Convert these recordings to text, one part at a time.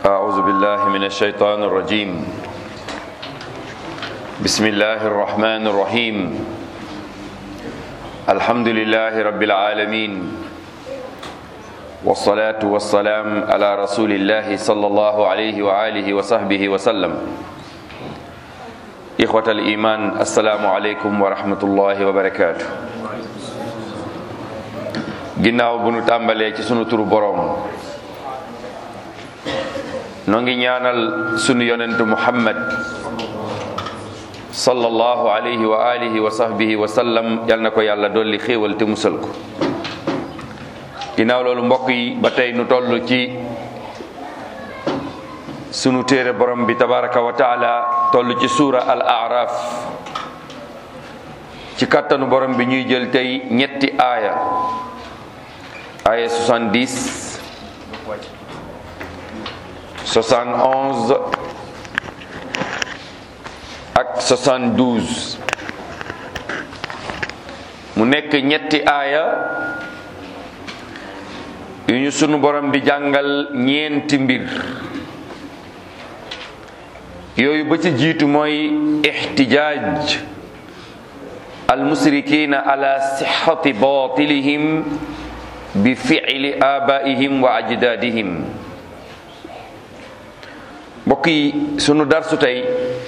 أعوذ بالله من الشيطان الرجيم بسم الله الرحمن الرحيم الحمد لله رب العالمين والصلاة والسلام على رسول الله صلى الله عليه وآله وصحبه وسلم إخوة الإيمان السلام عليكم ورحمة الله وبركاته ginnaaw bu nu tàmbalee ci sunu turu boroom noo ngi ñaanal sunu yonentu muhammad sallallahu alayhi wa alihi wa sahbihi wa sallam yal na ko yàlla dolli xéewal te musal ko ginnaaw loolu mbokk yi ba tey nu toll ci sunu téere borom bi tabaraka wa taala toll ci suura al araf ci kattanu borom bi ñuy jël tey ñetti aaya aaya 70 71 ak 72 mu nekk ñetti aaya yu ñu sunu borom di jàngal ñeenti mbir yooyu ba ci jiitu mooy ixtijaaj almusrikina ala sixati batilihim bi fi'li abaihim wa ajdadihim mbokk yi sunu darsu tey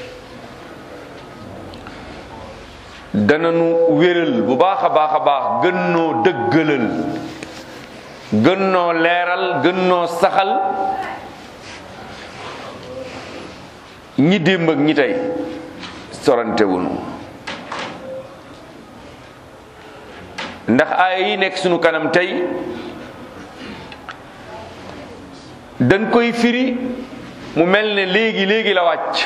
dananu wéral bu baax a baax a baax gën noo dëggalal gën noo leeral gën noo saxal ñi démb ak ñi tey sorantewunu ndax aaya yi nekk sunu kanam tey dañ koy firi mu mel ne léegi léegi la wàcc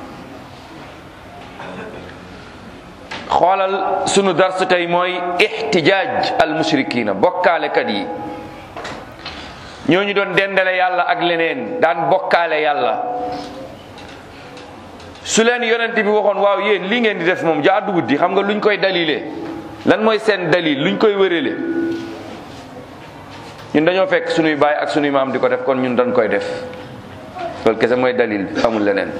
xoolal sunu darsu tey mooy ixtijaaj al mushrikina bokkaalekat yi ñooñu doon dendale yàlla ak leneen daan bokkaale yàlla su leen yonent bi waxoon waaw yéen lii ngeen di def moom jaaduwut di xam nga luñ koy dalile lan mooy seen dalil luñ koy wërale ñun dañoo fekk sunuy baay ak sunuy maam di ko def kon ñun dañ koy def loolu kese mooy dalil bi amul leneen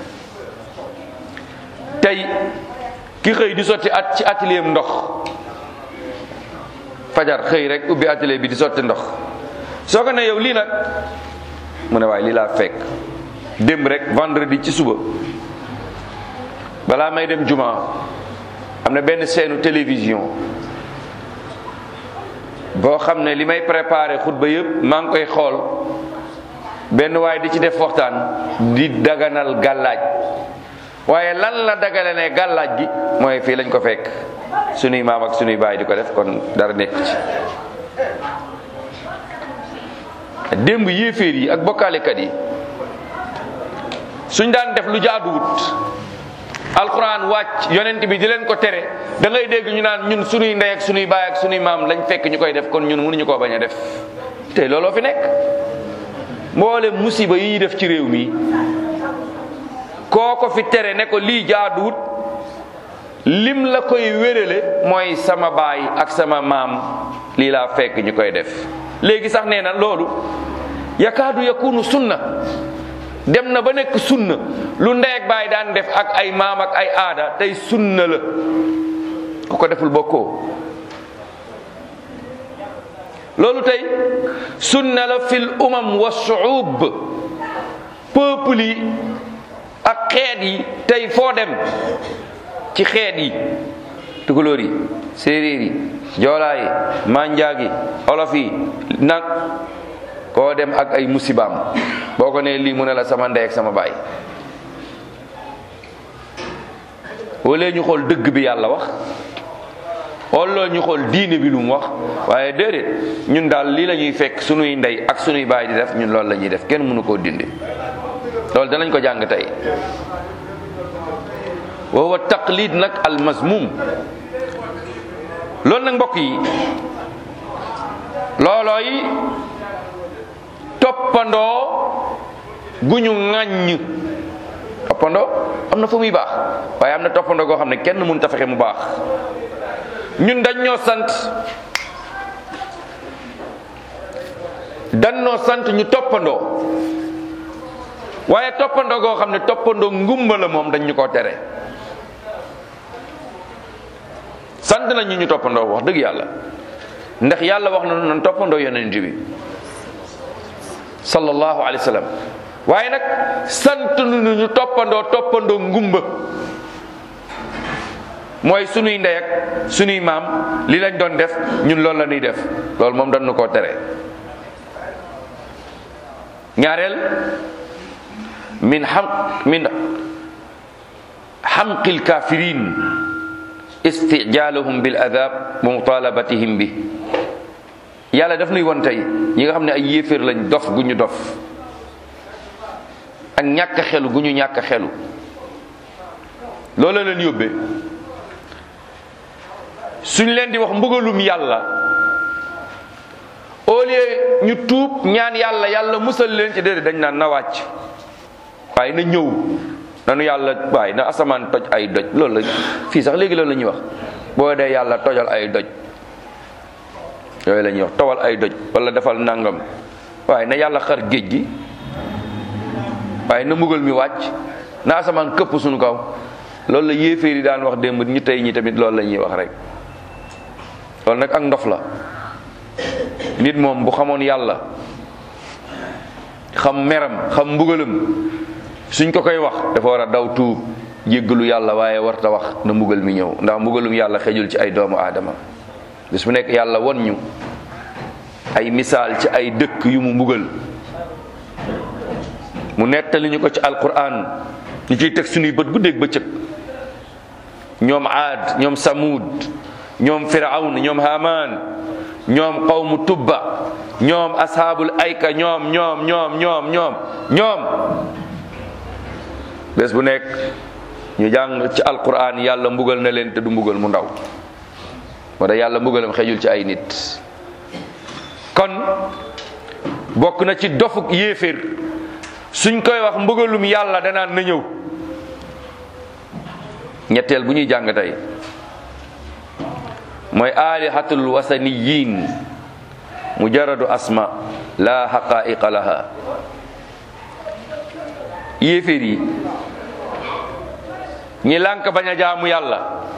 tey ki xëy di sotti at ci atelier ndox fajar xëy rek ubbi atelier bi di sotti ndox soo ko ne yow lii nag mu ne waaye lii laa fekk démb rek vendredi ci suba balaa may dem juma am na benn seenu télévision boo xam ne li may préparé xutba yëpp maa ngi koy xool benn waaye di ci def waxtaan di daganal gàllaaj waaye lan la dagale ne gàllaaj gi mooy fii lañ ko fekk sunuy maam ak sunuy baay di ko def kon dara nekk ci démb yéeféer yi ak bokkaalekat yi suñ daan def lu jaaduwut alquran wàcc yonent bi di leen ko tere da ngay dégg ñu naan ñun sunuy ndey ak sunuy baay ak sunuy maam lañ fekk ñu koy def kon ñun mënuñu koo bañ a def te looloo fi nekk mboole musiba yi ñuy def ci réew mi koo ko fi tere ne ko lii jaaduwut lim la koy wérale mooy sama baay ak sama maam lii laa fekk ñu koy def léegi sax nee na loolu yakaadu yakunu sunna dem na ba nekk sunna lu ndey ak baay daan def ak ay maam ak ay aada tey sunna la ku ko deful bokkoo loolu tey sunna la fil umam wa shuub peuple yi ak xeet yi tey foo dem ci xeet yi tukulóor yi séeréer yi joolaa yi manjaag yi olof yi nag koo dem ak ay musibaam boo ko nee lii mu ne la sama ndey ak sama baay wala ñu xool dëgg bi yàlla wax wala ñu xool diine bi lu mu wax waaye déedéet ñun daal lii la ñuy fekk sunuy ndey ak sunuy baay di def ñun loolu la ñuy def kenn mënu koo dindi loolu danañ ko jàng tey wa huwa taqlid nag al mazmum loolu nag mbokk yi loolooy toppandoo gu ñu ŋàññ toppandoo am na fu muy baax waaye am na toppandoo goo xam ne kenn mënut a fexe mu baax ñun dañ ñoo sant dañ ñoo sant ñu toppandoo waaye toppandoo goo xam ne toppandoo ngumba la moom dañ ñu koo tere sant nañ ñu ñu toppandoo wax dëgg yàlla ndax yàlla wax na nan toppandoo yonent bi sallallahu alayhi wa sallam waaye nag sant nu ñu toppandoo toppandoo ngumba mooy sunuy ndey ak sunuy maam li lañ doon def ñun loolu la ñuy def loolu moom dañ nu koo tere ñaareel min xam min xamqil kafirin istijaaluhum bil adab wa mutalabatihim bi yàlla daf nuy won tey ñi nga xam ne ay yéeféer lañ dof gu ñu dof ak ñàkk xelu gu ñu ñàkk xelu loolu leen yóbbee suñ leen di wax mbugalum yàlla au lieu ñu tuub ñaan yàlla yàlla musal leen ci déedéet dañ naan na wàcc waaye na ñëw nanu yàlla waaye na asamaan toj ay doj loolu la fii sax léegi loolu la ñuy wax boo dee yàlla tojal ay doj yooyu la ñuy wax towal ay doj wala defal nangam waaye na yàlla xar géej gi waaye na mbugal mi wàcc na asamaan këpp suñu kaw loolu la yéeféer yi daan wax démb ñi tey ñi tamit loolu la ñuy wax rek loolu nag ak ndof la nit moom bu xamoon yàlla xam meram xam mbugalam suñ ko koy wax dafa war a daw tuub jéggalu yàlla waaye warta wax na mbugal mi ñëw ndax mbugalum yàlla xejul ci ay doomu aadama bis bu nekk yàlla won ñu ay misaal ci ay dëkk yu mu mbugal mu nettali ñu ko ci alquran ñu ciy teg suñuy bët guddeeg bëccëg ñoom aad ñoom samud ñoom firawn ñoom haman ñoom qawmu tubba ñoom ashaabul ayka ñoom ñoom ñoom ñoom ñoom ñoom bés bu nekk ñu jàng ci alquran yàlla mbugal na leen te du mbugal mu ndaw moo tax yàlla mbugalam xejul ci ay nit kon bokk na ci dofuk yéeféer suñ koy wax mbugalum yàlla danaan na ñëw ñetteel bu ñuy jàng tey mooy alihatul wasaniyin mujaradu asma la haqaiqa laha yéeféer yi ñi lànk bañ a jaamu yàlla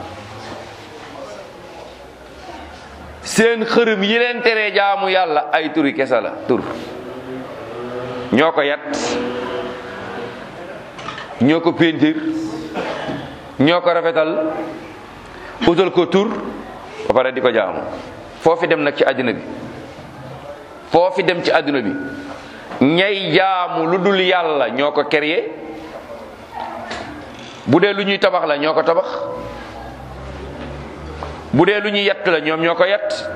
seen xërëm yi leen teree jaamu yàlla ay turi kesa la tur ñoo ko yat ñoo ko péntir ñoo ko rafetal utal ko tur ba pare di ko jaamu foofi dem nag ci àddina bi foofi dem ci àddina bi ñay jaamu lu dul yàlla ñoo ko créé bu dee lu ñuy tabax la ñoo ko tabax bu dee lu ñuy yett la ñoom ñoo ko yett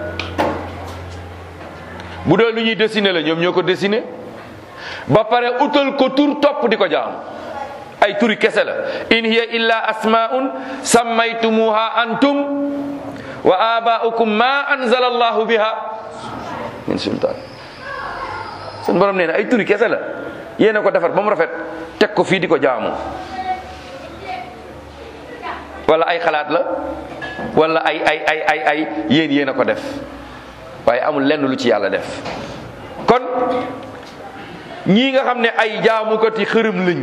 bu dee lu ñuy dessiné la ñoom ñoo ko dessiné ba pare utal ko tur topp di ko jaamu ay turi kese la in hiya illa asmaun sammaytumuha antum wa abaukum ma anzala allahu biha min sultaan sun borom nee na ay turi kese la yéen a ko defar ba mu rafet teg ko fii di ko jaamu wala ay xalaat la wala ay ay ay ay ay yéen yéen a ko def waaye amul lenn lu ci yàlla def kon ñii nga xam ne ay jaamukati xërëm lañ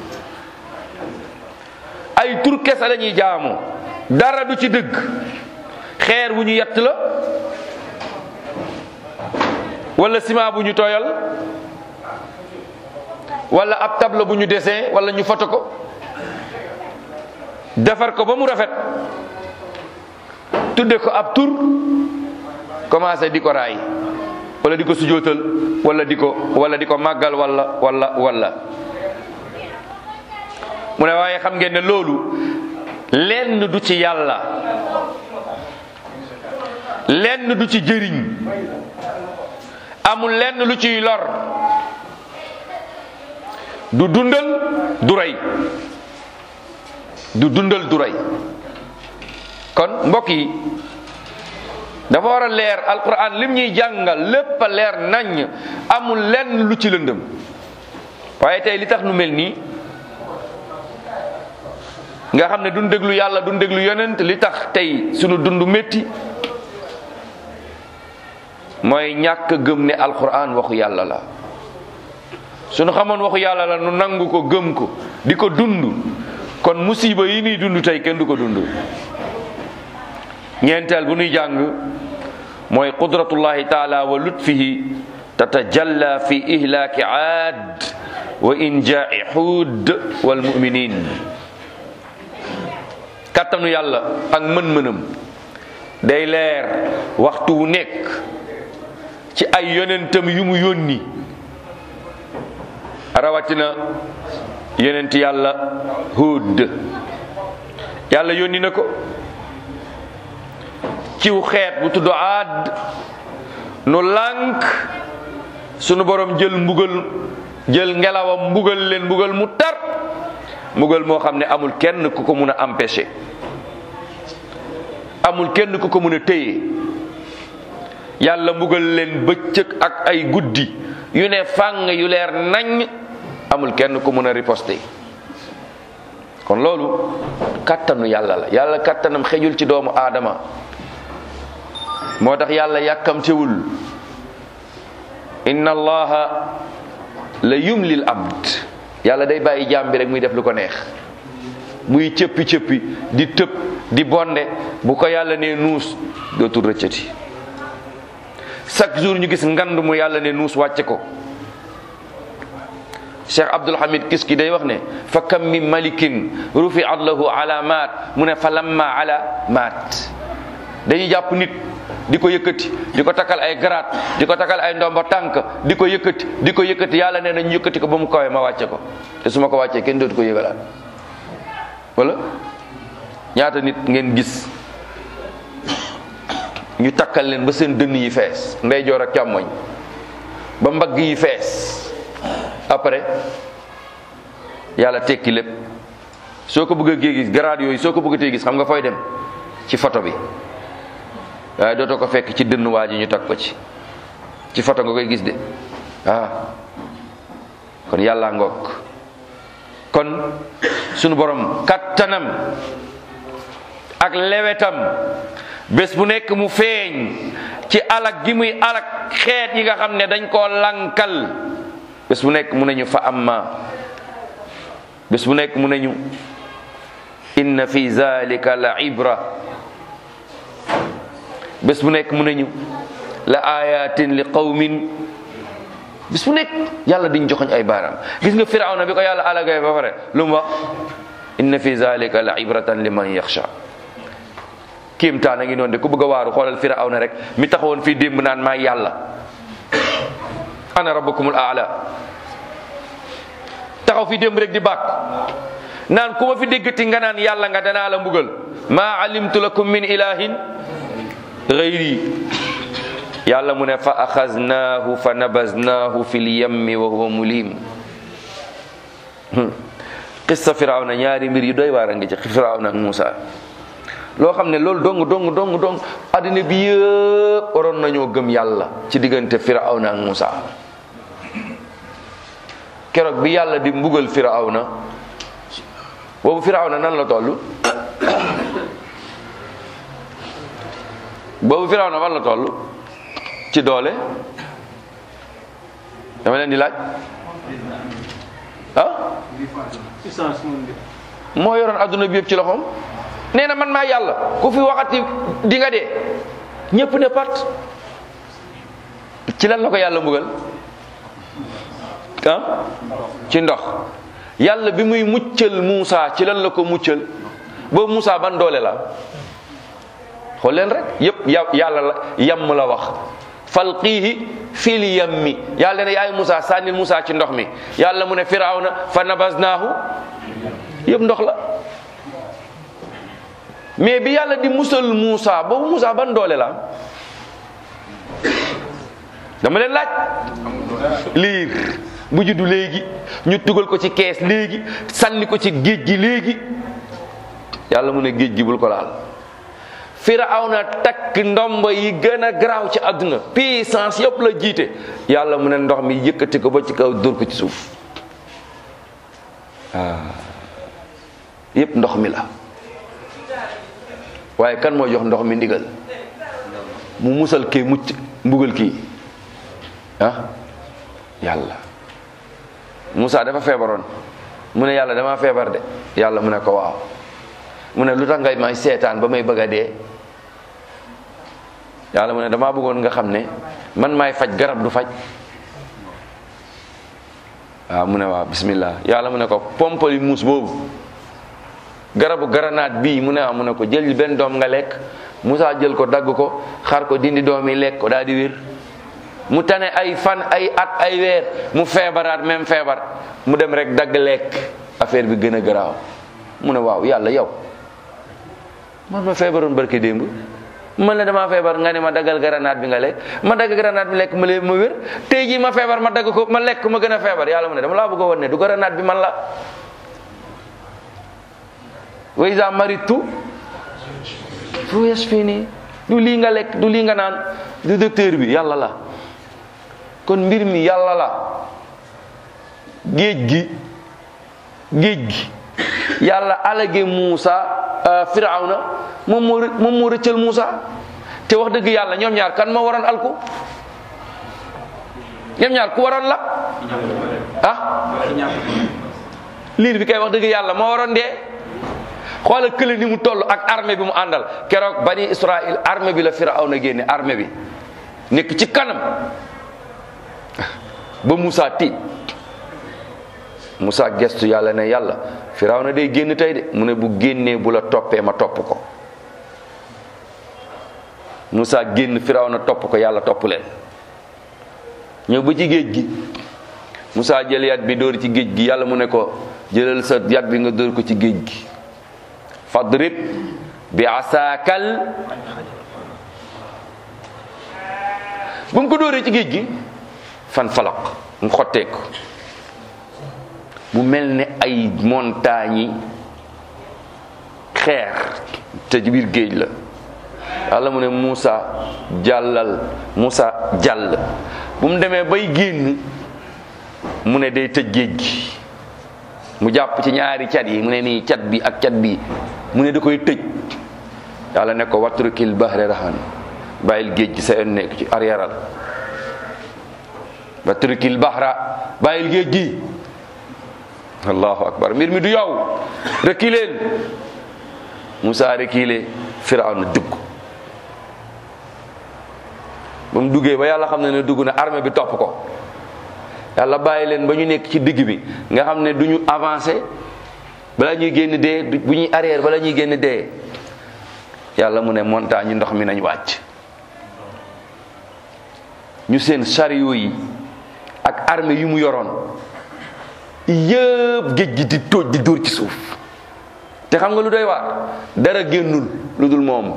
ay tur kese la ñuy jaamu dara du ci dëgg xeer wu ñu yett la wala ciment bu ñu tooyal wala ab tableau bu ñu dessin wala ñu foto ko defar ko ba mu rafet tudde ko ab tur commencé di ko raay wala di ko sujootal wala di ko wala di ko màggal wala wala wala mu ne waaye xam ngeen ne loolu lenn du ci yàlla lenn du ci jëriñ amul lenn lu ciy lor du dundal du rey du dundal du rey kon mbokk yi dafa war a leer alquran lim ñuy jàngal lépp a leer nañ amul lenn lu ci lëndëm waaye tey li tax nu mel nii nga xam ne duñ déglu yàlla duñ déglu yonent li tax tey sunu dund métti mooy ñàkk gëm ne alquran waxu yàlla la suñu xamoon waxu yàlla la nu nangu ko gëm ko di ko dund kon musiba yi nuy dund tey kenn du ko dund ñeenteel bu nuy jàng mooy qudratullahi taala wa lutfihi tatajalla fi ihlaaki aad wa injaai xuud wal muminin kattanu yàlla ak mën-mënam day leer waxtu wu nekk ci ay yonentam yu mu yónni rawatina yonent yàlla Huud yàlla yónni na ko ciw xeet bu tudd Aad nu lànk sunu borom jël mbugal jël ngelawam mbugal leen mbugal mu tar mbugal moo xam ne amul kenn ku ko mun a empêcher amul kenn ku ko mun a téye yàlla mbugal leen bëccëg ak ay guddi yu ne fàng yu leer nañ amul kenn ku mun a riposter kon loolu kàttanu yàlla la yàlla kàttanam xejul ci doomu aadama moo tax yàlla yàkkamtewul inna allaha la yumlil abd yàlla day bàyyi jaam bi rek muy def lu ko neex muy cëppi cëppi di tëb di bonde bu ko yàlla ne nuus dootul rëccati chaque jour ñu gis ngand mu yàlla ne nuus wàcce ko cheikh abdul hamid kis ki day wax ne fa kam min malikin rufiat lahu alamat mu ne fa lamma ala maat dañuy jàpp nit di ko yëkkati di ko takkal ay garaat di ko takkal ay ndomba tànk di ko yëkkati di ko yëkkati yàlla nee na ñu yëkkati ko ba mu kawee ma wàcce ko te su ma ko wàccee kenn dootu ko yëgalaat wala ñaata nit ngeen gis ñu takkal leen ba seen dënn yi fees ndeyjoor ak càmmoñ ba mbagg yi fees après yàlla tekki lépp soo ko bëggee gis garaat yooyu soo ko bëggatee gis xam nga fooy dem ci photo bi waaye dootoo ko fekk ci dënn waa ji ñu tag ko ci ci photo nga koy gis de ah kon yàlla ngoog kon sunu borom kattanam ak lewetam bés bu nekk mu feeñ ci alak gi muy alak xeet yi nga xam ne dañ koo lankal bés bu nekk mu ne ñu fa amma bés bu nekk mu ne ñu inna fi zalika la ibra bés bu nekk mu ne ñu la ayatin li qawmin bés bu nekk yàlla diñ joxoñ ay baaraam gis nga firawna bi ko yàlla alagay ba pare lu mu wax inna fi zalika la ibratan liman yaxsha kéemtaan a ngi noonu de ku bëgg a waaru xoolal firawna rek mi taxawoon fii démb naan maa yàlla ana rabbukumul aala taxaw fii démb rek di bàkk naan ku ma fi déggati nga naan yàlla nga danaa la mbugal maa alimtu lakum min ilahin gayri yàlla mu ne fa axaznaahu fa nabaznaahu fi lyammi wa huwa mulim qissa firawna ñaari mbir yu doy waar a ngi ci firawna ak Muusa loo xam ne loolu dong dong dong dong addina bi yëpp waroon nañoo gëm yàlla ci diggante firawna ak Muusa keroog bi yàlla di mbugal firawna boobu firawna nan la toll boobu firawna fan la toll ci doole dama leen di laaj ah moo yoroon adduna bi yëpp ci loxoom nee na man maa yàlla ku fi waxati di nga dee ñëpp ne pat ci lan la ko yàlla mbugal ah ci ndox yàlla bi muy muccal Muusa ci lan la ko muccal boobu Muusa ban doole la xool leen rek yëpp ya yàlla la yam la wax falqiihi fil yammi yàlla ne yaay Muusa sànnil Muusa ci ndox mi yàlla mu ne firawna fa nabasnaahu yëpp ndox la mais bi yàlla di musal Muusa boobu Muusa ban doole la dama leen laaj liir bu juddu léegi ñu tugal ko ci kees léegi sànni ko ci géej gi léegi yàlla mu ne géej gi bul ko laal firawna takk ndomba yi gën a garaaw ci àdduna puissance yëpp la jiite yàlla mu ne ndox mi yëkkati ko ba ci kaw dóor ko ci suuf ah yëpp ndox mi la waaye kan moo jox ndox mi ndigal mu musal kii mucc mbugal kii ah yàlla Moussa dafa feebaroon mu ne yàlla dama feebar de yàlla mu ne ko waaw mu ne lu tax ngay may seetaan ba may bëgg a dee yàlla mu ne damaa bëggoon nga xam ne man maay faj garab du faj waaw mu ne waaw bismillah yàlla mu ne ko pompali muus boobu garabu garanaat bii mu ne waaw mu ne ko jël benn doom nga lekk Moussa jël ko dagg ko xar ko dindi doom yi lekk ko daal di wér mu tane ay fan ay at ay weer mu feebaraat même feebar mu dem rek dagg lekk affaire bi gën a garaaw mu ne waaw yàlla yow man ma feebaroon barki démb man la damaa feebar nga ne ma daggal garanaat bi nga lekk ma dagg garanaat bi lekk ma lee ma wér tey jii ma feebar ma dagg ko ma lekk ma gën a feebar yàlla mu ne dama laa bëgg a wan ne du garanaat bi man la wa iza maritu fu yashfini du lii nga lekk du lii nga naan du docteur bi yàlla la kon mbir mi yàlla la géej gi géej gi yàlla alage Muusa Firawna moom moo moom moo rëccal Muusa te wax dëgg yàlla ñoom ñaar kan moo waroon alku ñoom ñaar ku waroon la ah liir bi kay wax dëgg yàlla moo waroon dee xoolal kële ni mu toll ak armée bi mu àndal keroog bani Israël armée bi la Firawna génne armée bi nekk ci kanam ba Moussa tiit Moussa gestu yàlla ne yàlla Firawna day génn tey de mu ne bu génnee bu la toppee ma topp ko Moussa génn Firawna topp ko yàlla topp leen ñëw ba ci géej gi Moussa jël yat bi dóor ci géej gi yàlla mu ne ko jëlal sa yat bi nga dóor ko ci géej gi fadrib bi asaakal bu mu ko dóoree ci géej gi fan falaq mu xotteeku mu mel ne ay montagnes yi xeer te ci biir géej la yàlla mu ne Moussa jàllal Moussa jàll bu mu demee bay génn mu ne day tëj géej gi mu jàpp ci ñaari cat yi mu ne nii cat bi ak cat bi mu ne da koy tëj yàlla ne ko watrukil bahre rahan bàyyil géej gi sa yoon nekk ci arrièreal watrukil bahra bàyyil géej gi allahu akbar mbir mi du yow reculer Moussa reculer Firawna dugg ba mu duggee ba yàlla xam ne ne dugg na armée bi topp ko yàlla bàyyi leen ba ñu nekk ci digg bi nga xam ne du ñu avancé bala ñuy génn dee bu ñuy arrière bala ñuy génn dee yàlla mu ne montagne ndox mi nañ wàcc ñu seen chariot yi ak armée yu mu yoroon yëpp géej gi di tóoj di dóor ci suuf te xam nga lu doy waar dara génnul lu dul moom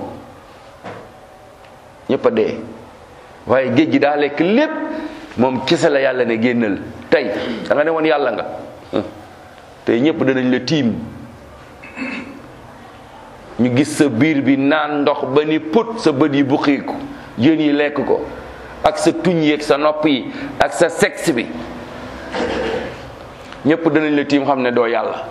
ñëpp a dee waaye géej gi daa lekk lépp moom kese la yàlla ne génnal tey da nga ne woon yàlla nga tey ñëpp danañ la tiim ñu gis sa biir bi naan ndox ba ni put sa bët yi buqiiku jën yi lekk ko ak sa tuñ yi ak sa nopp yi ak sa sexe bi ñëpp danañ la tiim xam ne doo yàlla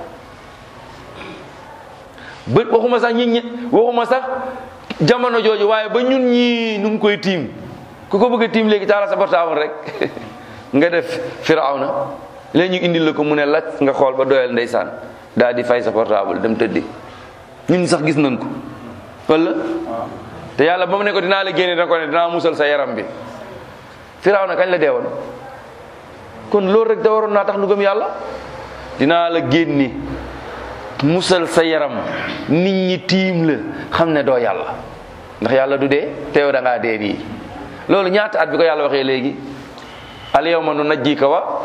ba waxuma sax ñi ñi waxuma sax jamono jooju waaye ba ñun ñii nu ngi koy tiim ku ko bëgg a tiim léegi taala sa portable rek nga def firawna léegi ñu indil la ko mu ne lacc nga xool ba doyal ndeysaan daal di fay sa portable dem tëddi ñun sax gis nañ ko wala te yàlla ba mu ne ko dinaa la génne da ko ne dinaa musal sa yaram bi firawna kañ la deewoon kon loolu rek da waroon naa tax nu gëm yàlla dinaa la génne musal sa yaram nit ñi tiim la xam ne doo yàlla ndax yàlla du dee te yow da ngaa dee nii loolu ñaata at bi ko yàlla waxee léegi al yawma nu najjika wa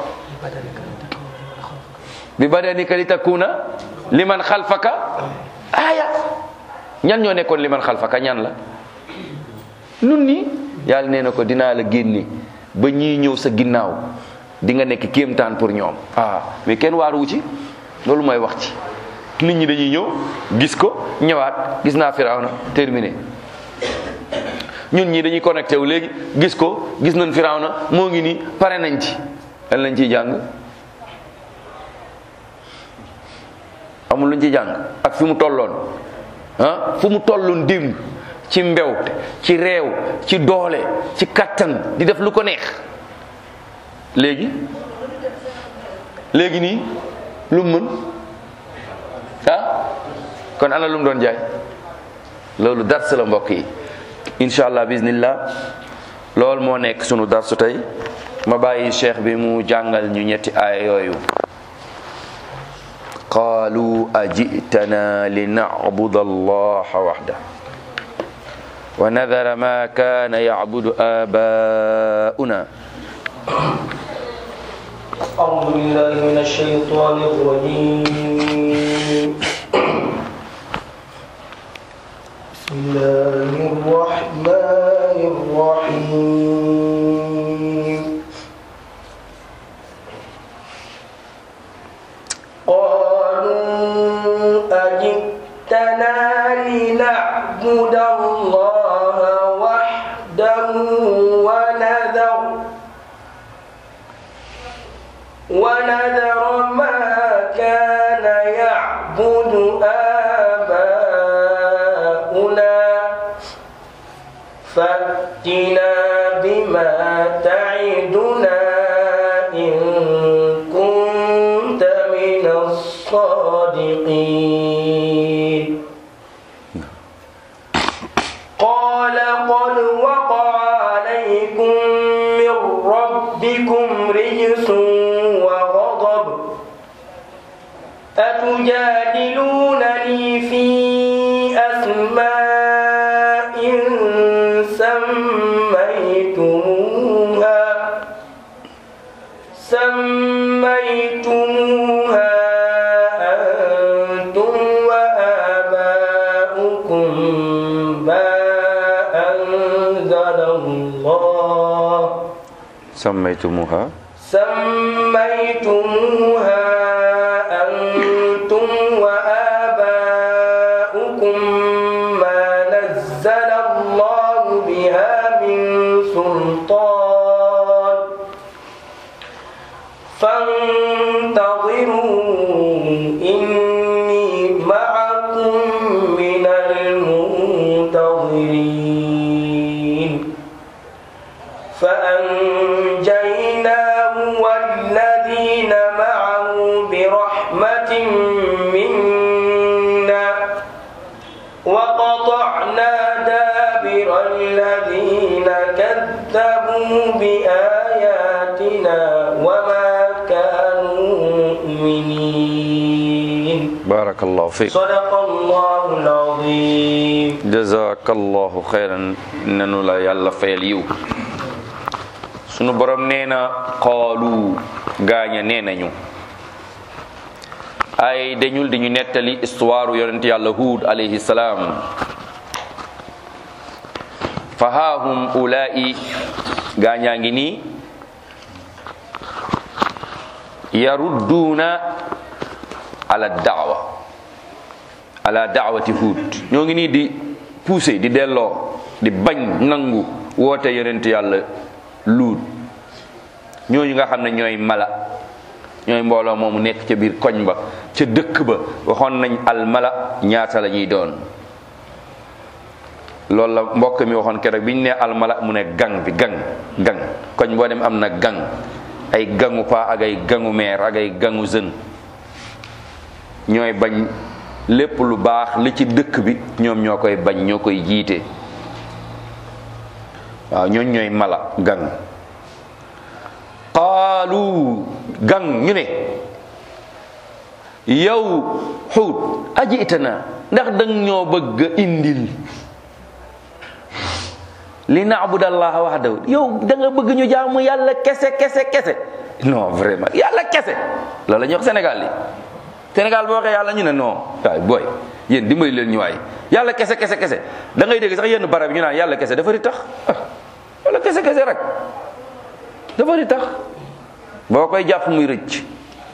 bi badanika li takuna liman xalfaka aaya ñan ñoo nekkoon liman xalfaka ñan la nun ni yàlla nee na ko dinaa la génne ba ñii ñëw sa ginnaaw di nga nekk kéemtaan pour ñoom ah mais kenn waaruwu ci loolu mooy wax ci nit ñi dañuy ñëw gis ko ñëwaat gis naa firawna terminé ñun ñii dañuy connecté wu léegi gis ko gis nañ firawna moo ngi nii pare nañ ci lan lañ ciy jàng amul luñ ciy jàng ak fi mu tolloon ah fu mu tolloon démb ci mbew ci réew ci doole ci kattan di def lu ko neex léegi léegi nii lu mu mën ah kon ana lu mu doon jaay loolu dars la mbokk yi incha allah bismillah loolu moo nekk sunu darsu tey ma bàyyi cheikh bi mu jàngal ñu ñetti aaya yooyu qaalu ajitana linacbuda allaha waxda wa nadara ma kaana yacbudu aabaa'una أعوذ بالله من الشيطان الرجيم بسم الله الرحمن الرحيم قالوا أجئتنا لنعبد الله وحده ونذر ونذر ما كان يعبد آباؤنا فأتنا بما تعدنا إن كنت من الصادقين قال قد وقع عليكم من ربكم رجس وغضب أتجادلونني في أسماء سميتموها سميتموها أنتم وآباؤكم ما أنزل الله sammaytumuha سميتموها أنتم وآباؤكم ما نزل الله بها من سلطان فانتظروا إني معكم من المنتظرين فأنجيناه والذين معه برحمة منا وقطعنا دابر الذين كذبوا بآياتنا وما كانوا مؤمنين barakallahu fiik صدق الله العظيم jazakallahu xayran nanu la yàlla fayal yiw sunu borom nee na qaalu gaaña nee nañu ay dañul di ñu nettali histoire yonent yàlla huud alayhi salaam fa haahum ulaa'i gaañaa ngi nii yarudduuna ala daawa ala daawati huud ñoo ngi nii di pousser di delloo di bañ nangu woote yonent yàlla luut ñooñu nga xam ne ñooy mala ñooy mbooloo moomu nekk ca biir koñ ba ca dëkk ba waxoon nañ al mala ñaata la ñuy doon loolu la mbokk mi waxoon keroog bi ñu ne al mala mu ne gang bi gang gang koñ boo dem am na gang ay gangu pa ak ay gangu meer ak ay gangu jeune ñooy bañ lépp lu baax li ci dëkk bi ñoom ñoo koy bañ ñoo koy jiite waaw ñooñ ñooy mala gang qaalu gang ñu ne yow xuut aji itana ndax dang ñoo bëgg a indil li naabudallaha wahdahu yow da nga bëgg ñu jaamu yàlla kese kese kese non vraiment yàlla kese loolu la ñuy wax Sénégal li Sénégal boo waxee yàlla ñu ne non waay booy yéen dimbali leen ñu waay yàlla kese kese kese da ngay dégg sax yenn barab yi ñu naan yàlla kese dafa di tax ah wala kese kese rek dafa di tax boo koy jàpp muy rëcc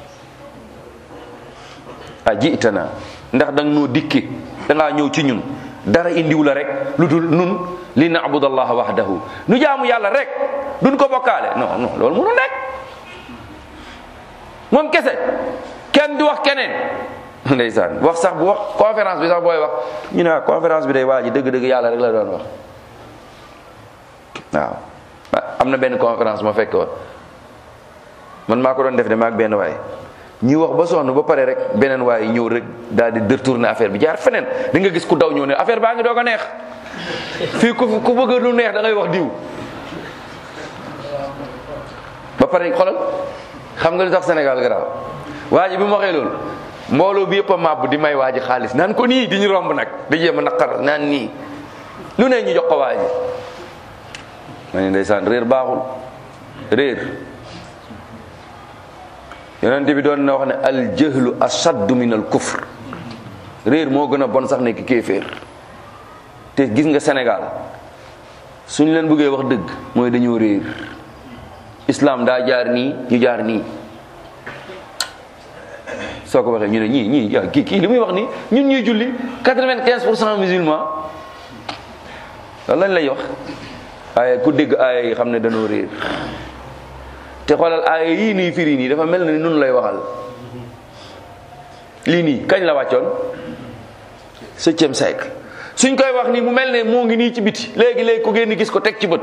a jiitana ndax danga noo dikki dangaa ñëw ci ñun dara indiw la rek lu dul nun li naabudallaha wahdahu nu jaamu yàlla rek duñ ko bokkaale non non loolu mënu nekk moom kese kenn du wax keneen ndeysaan wax sax bu wax conférence bi sax booy wax ñu ne conférence bi day waa ji dëgg-dëgg yàlla rek la doon wax waaw am na benn conférence ma fekk woon man maa ko doon def de maag benn waay ñuy wax ba sonn ba pare rek beneen waaye ñëw rek daal di détourner affaire bi jaar feneen di nga gis ku daw ñëw ne affaire baa ngi doog a neex fii ku ku bëgg lu neex da ngay wax diw ba pare xoolal xam nga lu tax Sénégal garaaw waa ji bi mu waxee loolu mbooloo bi yëpp a màbb di may waa ji xaalis naan ko nii di ñu romb nag di jéem a naqar naan nii lu ne ñu jox ko waa ji ma ne ndeysaan réer baaxul réer yonent bi doon na wax ne al jahlu ashaddu min al kufr réer moo gën a bon sax nekk kéeféer te gis nga Sénégal suñ leen bëggee wax dëgg mooy dañoo réer islam daa jaar nii ñu jaar nii soo ko waxee ñu ne ñii ñii yaa kii kii li muy wax nii ñun ñuy julli quatre-vingt-quinze pour cent musulman loolu lañ lay wax waaye ku dégg aaya yi xam ne dañoo réer te xoolal aaya yii nii firi nii dafa mel na ni nun lay waxal lii nii kañ la wàccoon septième siècle suñ koy wax nii mu mel ne moo ngi nii ci biti léegi léegi ku génn gis ko teg ci bët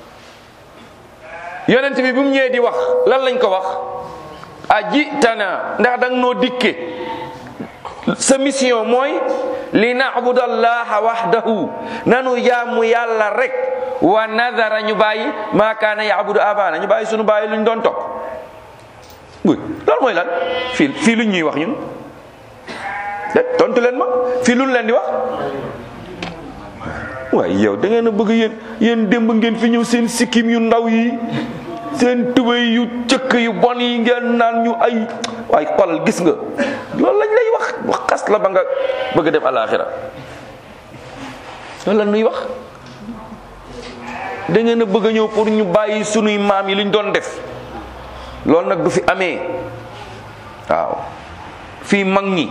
yonent bi bi mu ñëwee di wax lan lañ ko wax aji tana ndax danga noo dikke sa mission mooy li naabudallaha wahdahu nanu jaamu yàlla rek wa nadara ñu bàyyi maa kaana yaabudu abana ñu bàyyi sunu bàyyi luñ doon topp buy loolu mooy lan fii fii luñ ñuy wax ñun de tontu leen ma fii luñ leen di wax waaye yow da ngeen a bëgg yéen yéen démb ngeen fi ñëw seen sikkim yu ndaw yi seen tubéy yu cëkk yu bon yi ngeen naan ñu ay waaye xolal gis nga loolu lañ lay wax wax xas la ba nga bëgg a dem alaxira loolu la nuy wax da ngeen a bëgg a ñëw pour ñu bàyyi sunuy maam yi liñ doon def loolu nag du fi amee waaw fii mag ñi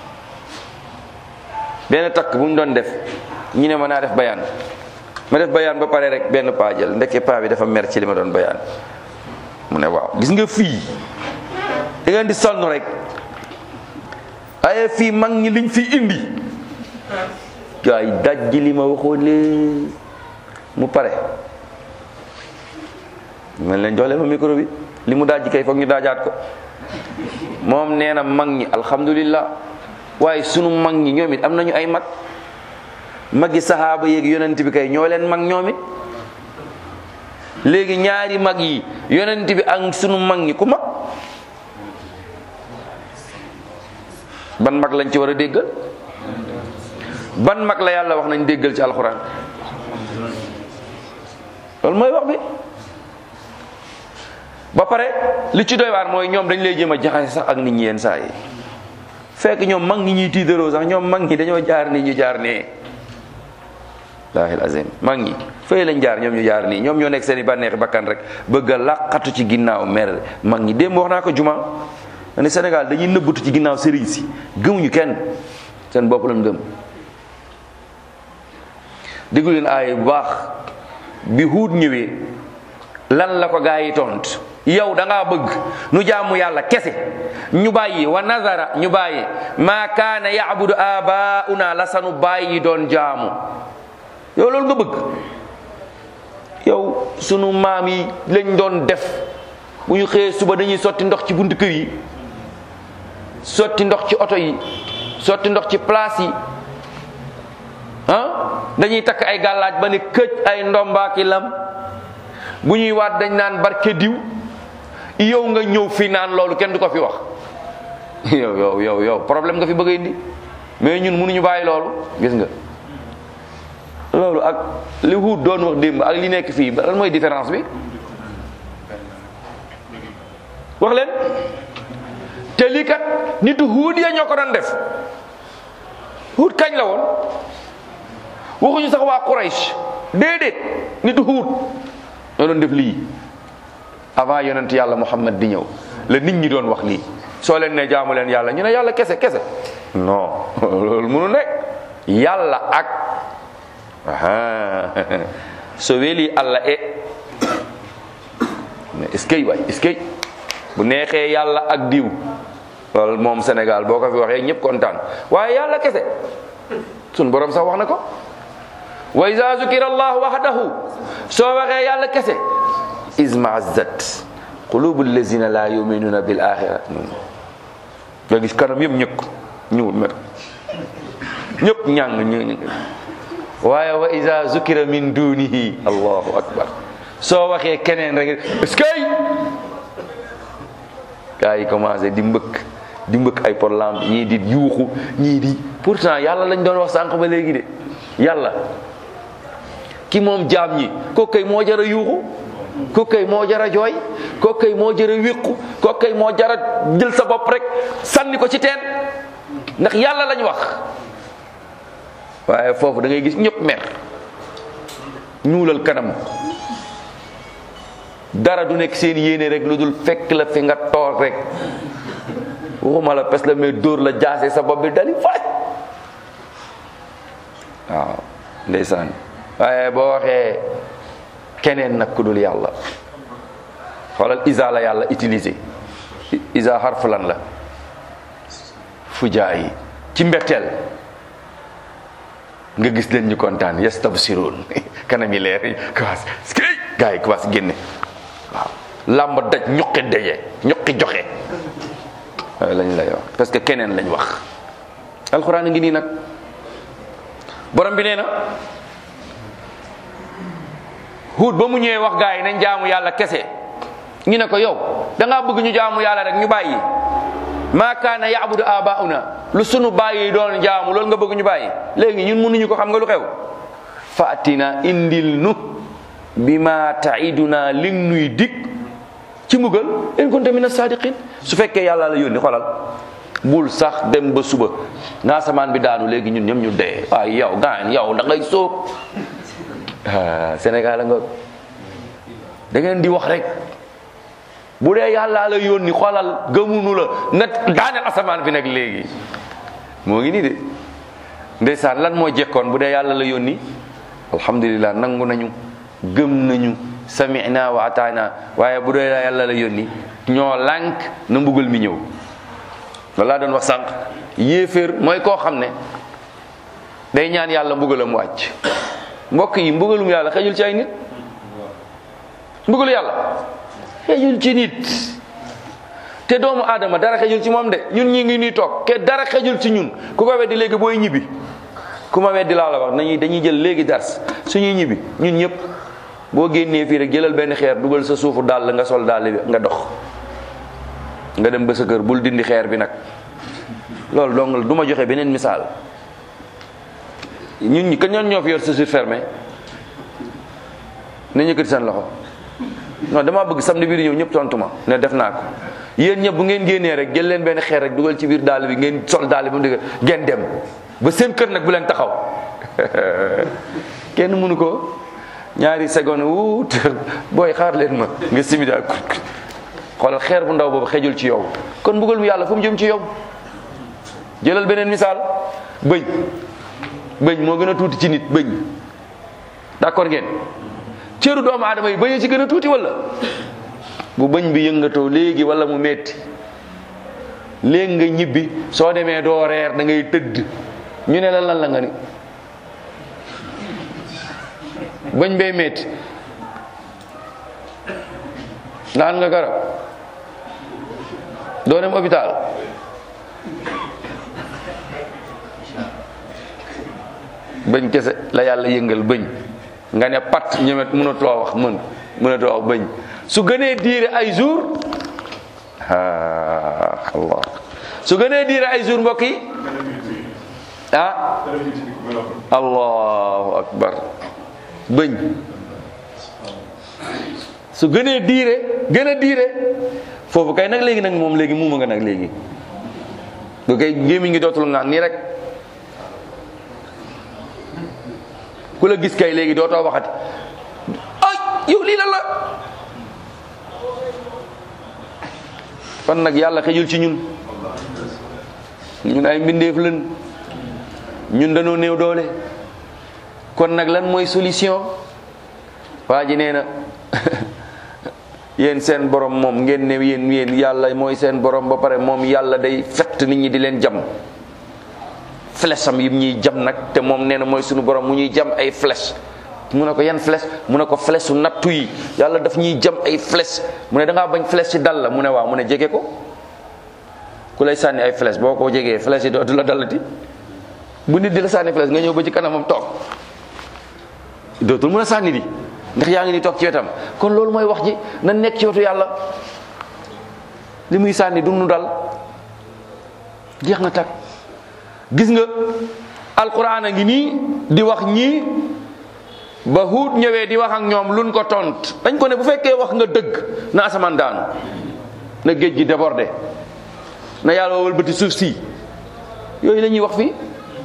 benn takk bu ñu doon def ñu ne ma naa def bayaan ma def bayaan ba pare rek benn paa jël ndekke paa bi dafa mer ci li ma doon bayaan mu ne waaw gis nga fii da ngeen di sonn rek waaye fii mag ñi liñ fi indi gaay dajji li ma waxoon lee mu pare man leen jox leen ma micro bi li mu dajji kay foog ñu daajaat ko moom nee na mag ñi alhamdulillah waaye sunu mag ñi ñoom it am nañu ay mag magi saxaaba yeeg yonent bi kay ñoo leen mag ñoom it léegi ñaari mag yi yonent bi ak sunu mag ñi ku mag ban mag lañ ci war a déggal ban mag la yàlla wax nañ déggal ci alxuraan loolu mooy wax bi ba pare li ci doy waar mooy ñoom dañ lay jéem a jaxase sax ak nit ñi yenn saa yi fekk ñoom mag ñi ñuy tiitaroo sax ñoom mag ñi dañoo jaar nii ñu jaar nee laahil azim mag ñi fay lañ jaar ñoom ñu jaar nii ñoom ñoo nekk seen i bànneexi bakkan rek bëgg a làqatu ci ginnaaw mer mag ñi démb wax naa ko juma ne Sénégal dañuy nëbbatu ci ginnaaw sëriñ si gëmuñu kenn seen bopp lañ gëm déglu leen aay bu baax bi huut ñëwee lan la ko gaa yi tont yow da ngaa bëgg nu jaamu yàlla kese ñu bàyyi wa nazara ñu bàyyi maa kaana yaabudu abauna la sanu bàyyi doon jaamu yow loolu nga bëgg yow sunu maam yi lañ doon def bu ñu xëyee suba dañuy sotti ndox ci buntu kër yi sotti ndox ci oto yi sotti ndox ci place yi ah dañuy takk ay gàllaaj ba ne këj ay ndombaaki lam bu ñuy waat dañ naan barke diw yow nga ñëw fi naan loolu kenn du ko fi wax yow yow yow yow problème nga fi bëgg a indi mais ñun mënuñu bàyyi loolu gis nga loolu ak li Huud doon wax démb ak li nekk fii lan mooy différence bi wax leen te lii kat nitu Huud ya ñoo ko doon def Huud kañ la woon waxuñu sax waa Quraysh déedéet nitu Huud ñoo doon def lii avant yonent yàlla Muhammad di ñëw la nit ñi doon wax lii soo leen ne jaamu leen yàlla ñu ne yàlla kese kese non loolu mënu nekk yàlla ak aha so weeli allah e est-ce que waay est-ce que bu neexee yàlla ak diw loolu moom Sénégal boo ko fi waxee ñëpp kontaan waaye yàlla kese sun borom sax wax na ko wa iza zukira allah wahdahu soo waxee yàlla kese izmazzat qulubu allazina la yuminuna bil axira nga gis kanam yëpp ñëkk ñuul mer ñëpp ñàng ñu waaye wa iza zukira min dunihi allahu akbar soo waxee keneen rek est-ce que gars yi commencé di mbëkk di mbëkk ay pot lampe ñii di yuuxu ñii di pourtant yàlla lañ doon wax sànq ba léegi de yàlla ki moom jaam ñi ko kay moo jara yuuxu ko kay moo jara jooy ko kay moo jara wéqu ko kay moo jara jël sa bopp rek sànni ko ci teen ndax yàlla lañ wax waaye foofu da ngay gis ñëpp mer ñuulal kanam dara du nekk seen yéene rek lu dul fekk la fi nga toog rek waxuma la pes la mais dóor la jaase sa bopp bi dali faaj waaw ndeysaan waaye boo waxee keneen nag ku dul yàlla xoolal isa la yàlla utilisé isa xarfu lan la fujaa yi ci mbetteel nga gis leen ñu kontaan yastabsiroon kanam yi leer yi commencé skey gars yi commencé génne waaw làmb daj ñuqi daje ñuqi joxe waaye lañ lay wax parce que keneen lañ wax alxuraan a ngi nii nag borom bi nee na Huud ba mu ñëwee wax gars yi nañ jaamu yàlla kese ñu ne ko yow da ngaa bëgg ñu jaamu yàlla rek ñu bàyyi maa kaana yaabudu abauna lu sunu bàyyi doon jaamu loolu nga bëgg ñu bàyyi léegi ñun mënuñu ko xam nga lu xew faatina indil nu bi ma taiduna li nuy dig ci mbugal in kunta min as-sadiqin su fekkee yàlla la yónni xolal bul sax dem ba suba naa samaan bi daanu léegi ñun ñoom ñu dee waaye yow gaan yow da ngay sóob ah Sénégal a nga da ngeen di wax rek bu dee yàlla la yónni xoolal gëmunu la na daaneel asamaan bi nag léegi moo ngi nii de ndeysaan lan moo jekkoon bu dee yàlla la yónni alhamdulilah nangu nañu gëm nañu samina wa ataana waaye bu dee yàlla la yónni ñoo lànk na mbugal mi ñëw loolu laa doon wax sànq yéeféer mooy koo xam ne day ñaan yàlla mbugalam wàcc mbokk yi mbugalum yàlla xejul ci ay nit mbugalu yàlla xejul ci nit te doomu aadama dara xejul ci moom de ñun ñi ngi nii toog ke dara xejul ci ñun ku ko weddi léegi booy ñibbi ku ma weddi laa la wax nañuy dañuy jël léegi dars suñuy ñibbi ñun ñëpp boo génnee fii rek jëlal benn xeer dugal sa suufu dàll nga sol dàll bi nga dox nga dem ba sa kër bul dindi xeer bi nag loolu donc du ma joxe beneen misaal ñun ñi kan ñoon ñoo fi yor chaussure fermée na ñëkkati seen loxo non damaa bëgg samedi bii di ñëw ñëpp tontu ma ne def naa ko yéen ñëpp bu ngeen génnee rek jël leen benn xeer rek dugal ci biir dàll bi ngeen sol dàll bi mu dëgg ngeen dem ba seen kër nag bu leen taxaw kenn mënu ko ñaari seconde wuut booy xaar leen ma nga simida xoolal xeer bu ndaw boobu xejul ci yow kon mbugal mu yàlla fu mu jëm ci yow jëlal beneen misaal bëñ bëñ moo gën a tuuti ci nit bëñ d'accord ngeen cëru doomu aadama yi bëñ a ci gën a tuuti wala bu bëñ bi yëngatoo léegi wala mu metti léegi nga ñibbi soo demee doo reer da ngay tëdd ñu ne la lan la nga ni bëñ bay metti naan nga garab doo dem hôpital bëñ kese la yàlla yëngal bëñ nga ne pat ñemet mënatoo wax mën mënatoo wax bëñ su gënee diire ay jour ah allah su gënee diire ay jour mbokk yi ah allahu akbar bëñ su gënee diire gën a diire foofu kay nag léegi nag moom léegi muuma nga nag léegi bu kay gémmiñ ngi dootul ngaan nii rek ku la gis kay léegi dootoo waxati ay yow lii la la kon nag yàlla xejul ci ñun ñun ay mbindeef lën ñun dañoo néew doole kon nag lan mooy solution waa ji nee na yéen seen borom moom ngeen ne yéen yéen yàlla mooy seen borom ba pare moom yàlla day fett nit ñi di leen jam flèche am yim ñuy jam nag te moom nee na mooy suñu borom mu ñuy jam ay flèche mu ne ko yan flèche mu ne ko flèche su nattu yi yàlla daf ñuy jam ay flèche mu ne da ngaa bañ flèche ci dal la mu ne waaw mu ne jege ko ku lay sànni ay flèche boo ko jegee flèche yi dootu la dalati bu nit di la sànni flèche nga ñëw ba ci kanamam toog dootul mën a sànni di ndax yaa ngi ni toog ci wetam kon loolu mooy wax ji na nekk ci wetu yàlla li muy sànni du nu dal jeex na tak gis nga alquran a ngi nii di wax ñii ba huut ñëwee di wax ak ñoom luñ ko tont dañ ko ne bu fekkee wax nga dëgg na asamaan daanu na géej gi débordé na yàlla wëlbati suuf si yooyu la ñuy wax fii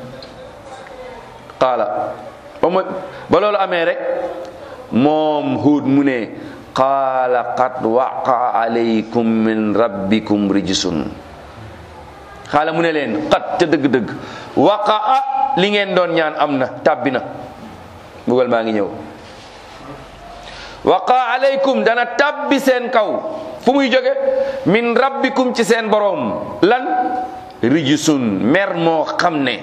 qaala ba ma ba loolu amee rek moom huut mu ne qaala qad waqa alaykum min rabbikum rijsun xaala mu ne leen qad te dëgg-dëgg waqaa li ngeen doon ñaan am na tàbbi na mbugal maa ngi ñëw waqa alaykum dana tàbbi seen kaw fu muy jóge min rabbikum ci seen boroom lan rijsun mer moo xam ne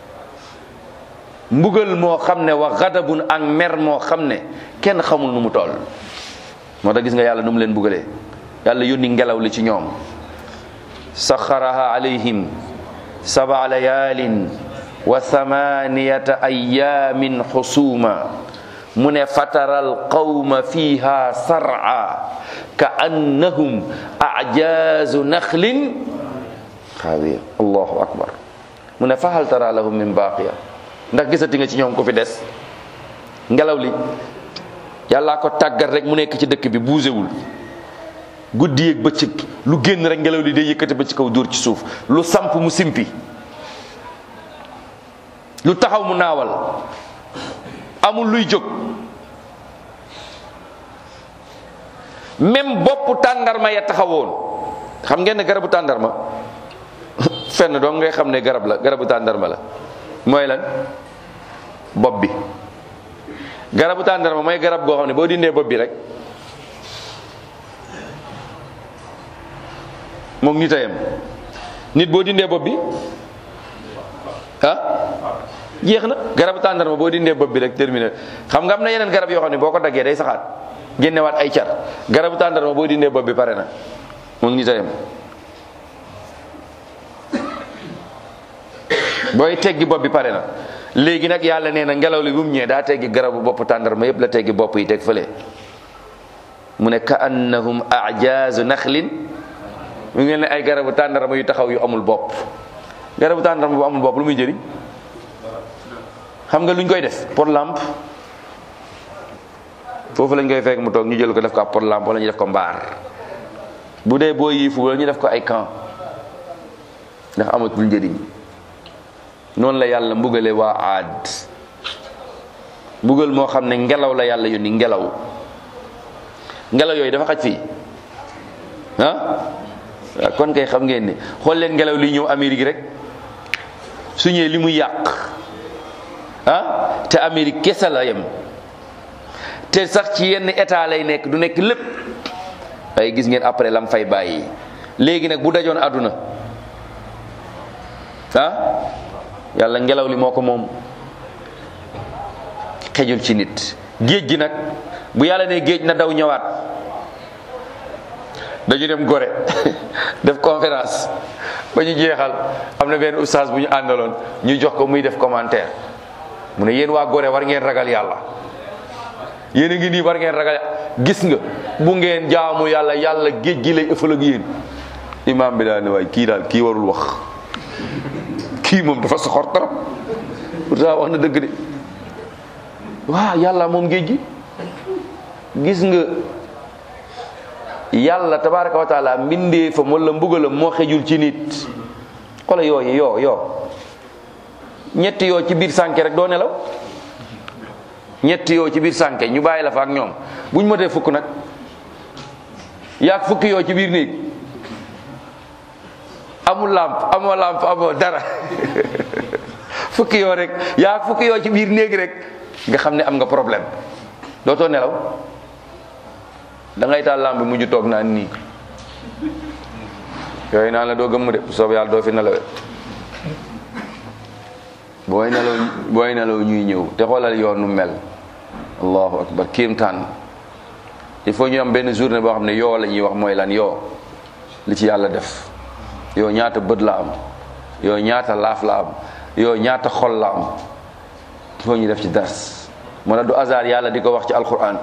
mbugal moo xam ne wa gadabun ak mer moo xam ne kenn xamul nu mu toll moo tax gis nga yàlla nu mu leen mbugalee yàlla yónni ngelaw li ci ñoom saxaraha alayhim sabaa layaalin wa thamaniyata ayamin xusuma mu ne fataral qawma fiha sar'a ka annahum ajazu naxlin xaawiya allahu akbar mu ne fahal tara lahum min baqiya ndax gisati nga ci ñoom ko fi des ngelaw li yàllaa ko tàggat rek mu nekk ci dëkk bi buusewul guddi yeeg bëccëg lu génn rek ngelaw li day yëkkati ba ci kaw dóor ci suuf lu samp mu simpi lu taxaw mu naawal amul luy jóg même boppu tàndarma ya taxawoon xam ngeen ne garabu tàndarma fenn doom ngay xam ne garab la garabu tàndarma la mooy lan bopp bi garabu tàndarma mooy garab goo xam ne boo dindee bopp bi rek moom nit a yem nit boo dindee bopp bi ah jeex na garabu tàndarma boo dindee bopp bi rek terminé xam nga am na yeneen garab yoo xam ne boo ko daggee day saxaat génnewaat ay car garabu tàndarma boo dindee bopp bi pare na moom nit a yem booy teggi bopp bi pare na léegi nag yàlla nee na ngelaw li bu mu ñëwee daa teggi garabu bopp tàndarma yépp la teggi bopp yi teg fële mu ne ka annahum ajazu naxlin mu ngi ne ay garabu tàndarma yu taxaw yu amul bopp garabu tàndarma bu amul bopp lu muy jëriñ xam nga luñ koy def pour lampe foofu lañ koy fekk mu toog ñu jël ko def ko ab pour lampe wala ñu def ko mbaar bu dee boo yiifu wala ñu def ko ay camp ndax amatul njëriñ noonu la yàlla mbugale waa aad mbugal moo xam ne ngelaw la yàlla yónni ngelaw ngelaw yooyu dafa xaj fii ah waaw kon kay xam ngeen ne xool leen ngelaw li ñëw Amérique rek su ñëwee li muy yàq ah te Amérique kese la yem te sax ci yenn état lay nekk du nekk lépp waaye gis ngeen après lam fay bàyyi léegi nag bu dajoon àdduna ah yàlla ngelaw li moo ko moom xejul ci nit géej gi nag bu yàlla ne géej na daw ñëwaat dañu dem gore def conférence ba ñu jeexal am na benn oustaz bu ñu àndaloon ñu jox ko muy def commentaire mu ne yéen waa gore war ngeen ragal yàlla yéen a ngi nii war ngeen ragal gis nga bu ngeen jaamu yàlla yàlla géej gi lay ëffal ak yéen imaam bi daal ne waay kii daal kii warul wax kii moom dafa soxor trop pourtant wax na dëgg de waaw yàlla moom géej gi gis nga yàlla tabaraka wa taala mbindee fa wala mbugalam moo xejul ci nit xola yooyu yoo yoo ñetti yoo ci biir sànke rek doo nelaw ñetti yoo ci biir sànke ñu bàyyi la fa ak ñoom buñ motee fukk nag yaag fukki yoo ci biir néeg amul lamp amoo lamp amoo dara fukki yoo rek yaag fukki yoo ci biir néeg rek nga xam ne am nga problème dootoo nelaw da ngay taal lamp bi mujj toog naan nii yooyu naan la doo gëmm de bu soob yàlla doo fi nelawee booy nelaw booy nelaw ñuy ñëw te xoolal yoonu mel allahu akbar kéemtaan il faut ñu am benn journée boo xam ne yoo la ñuy wax mooy lan yoo li ci yàlla def yow ñaata bët la am yow ñaata laaf la am yow ñaata xol la am foo ñu def ci dars moo tax du hasard yàlla di ko wax ci alquran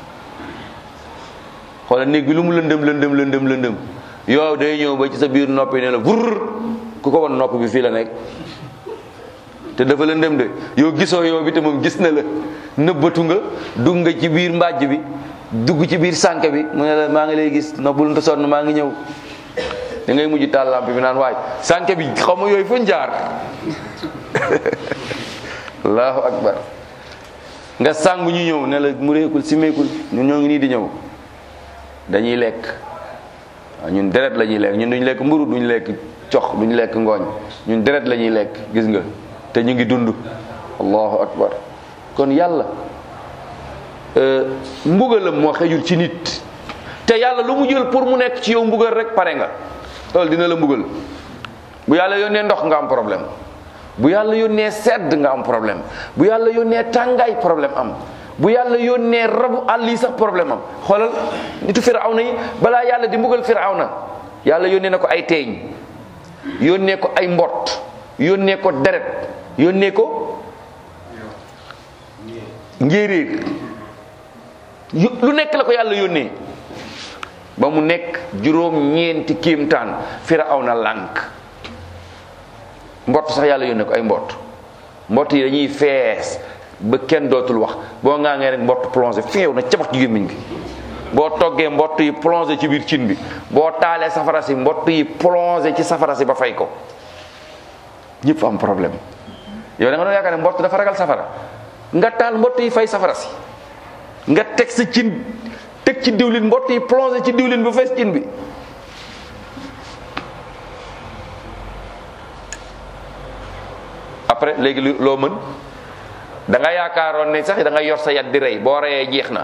xoolal néeg bi lu mu lëndëm lëndëm lëndëm lëndëm yow day ñëw ba ci sa biir noppi ne la vurr ku ko won nopp bi fii la nekk te dafa lëndëm de yow gisoo yow bi te moom gis na la nëbbatu nga dugg nga ci biir mbàjj bi dugg ci biir sànk bi mu ne la maa ngi lay gis noppul nta sonn maa ngi ñëw da ngay mujj taal lamp bi naan waay sànk bi xaw ma yooyu fu jaar allahu akbar nga sàngu ñu ñëw ne la mu réekul si meekul ñun ñoo ngi nii di ñëw dañuy lekk waaw ñun deret la ñuy lekk ñun duñ lekk mburu duñ lekk cox duñ lekk ngooñ ñun deret la ñuy lekk gis nga te ñu ngi dund allahu akbar kon yàlla mbugalam moo xejul ci nit te yàlla lu mu jël pour mu nekk ci yow mbugal rek pare nga loolu dina la mbugal bu yàlla yónnee ndox nga am problème bu yàlla yónnee sedd nga am problème bu yàlla yónnee tàngaay problème am bu yàlla yónnee rabu àll yi sax problème am xoolal nitu firawna yi balaa yàlla di mbugal firawna yàlla yónnee na ko ay teeñ yónnee ko ay mbott yónnee ko deret yónnee ko njéeréer lu nekk la ko yàlla yónnee ba mu nekk juróom ñeenti kéemtaan firawna lànk mbott sax yàlla yónnee ko ay mbott mbott yi dañuy fees ba kenn dootul wax boo ngaa ngee rek mbott plongé feew na cabax ci gémmiñ gi boo toggee mbott yi plongé ci biir cin bi boo taalee safara si mbott yi plongé ci safara si ba fay ko ñëpp am problème yow da nga doon yaakaar ne mbott dafa ragal safara nga taal mbott yi fay safara si nga teg sa cin teg ci diwlin mbott yi plongé ci diwlin ba fees cin bi après léegi loo mën da nga yaakaaroon ne sax da nga yor sa yat di rey boo reyee jeex na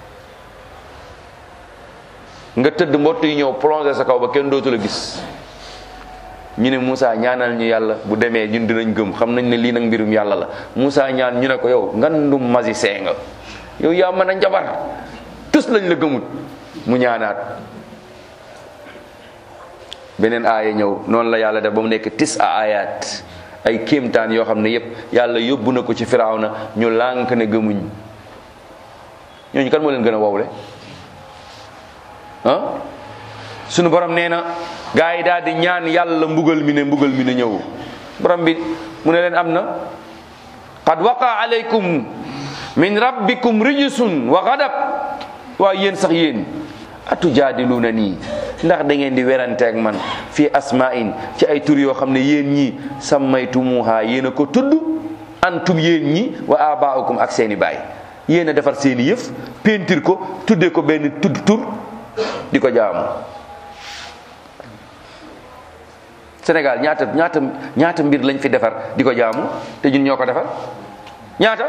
nga tëdd mbott yi ñëw plongé sa kaw ba kenn dootu la gis ñu ne Moussa ñaanal ñu yàlla bu demee ñun dinañ gëm xam nañ ne lii nag mbirum yàlla la Moussa ñaan ñu ne ko yow ngandum magicien nga yow yaa mën a njabar tus lañ la gëmut mu ñaanaat beneen aaya ñëw noonu la yàlla def ba mu nekk tis a ayat ay kéemtaan yoo xam ne yépp yàlla yóbbu na ko ci firawna ñu lànk ne gëmuñ ñooñu kan moo leen gën a wowle ah sunu borom nee na gaa yi daal di ñaan yàlla mbugal mi ne mbugal mi ne ñëw borom bi mu ne leen am na qad waqa alaykum min rabbikum rijsun wa ghadab waa yéen sax yéen atujaadiluuna nii ndax da ngeen di werante ak man fii asma'in ci ay tur yoo xam ne yéen ñi sammaytumuha yéen a ko tudd antum yéen ñi wa abaukum ak seeni baay yéen a defar seeni yëf peinture ko tuddee ko benn tudd tur di ko jaamu Sénégal ñaata ñaata ñaata mbir lañ fi defar di ko jaamu te ñun ñoo ko defar ñaata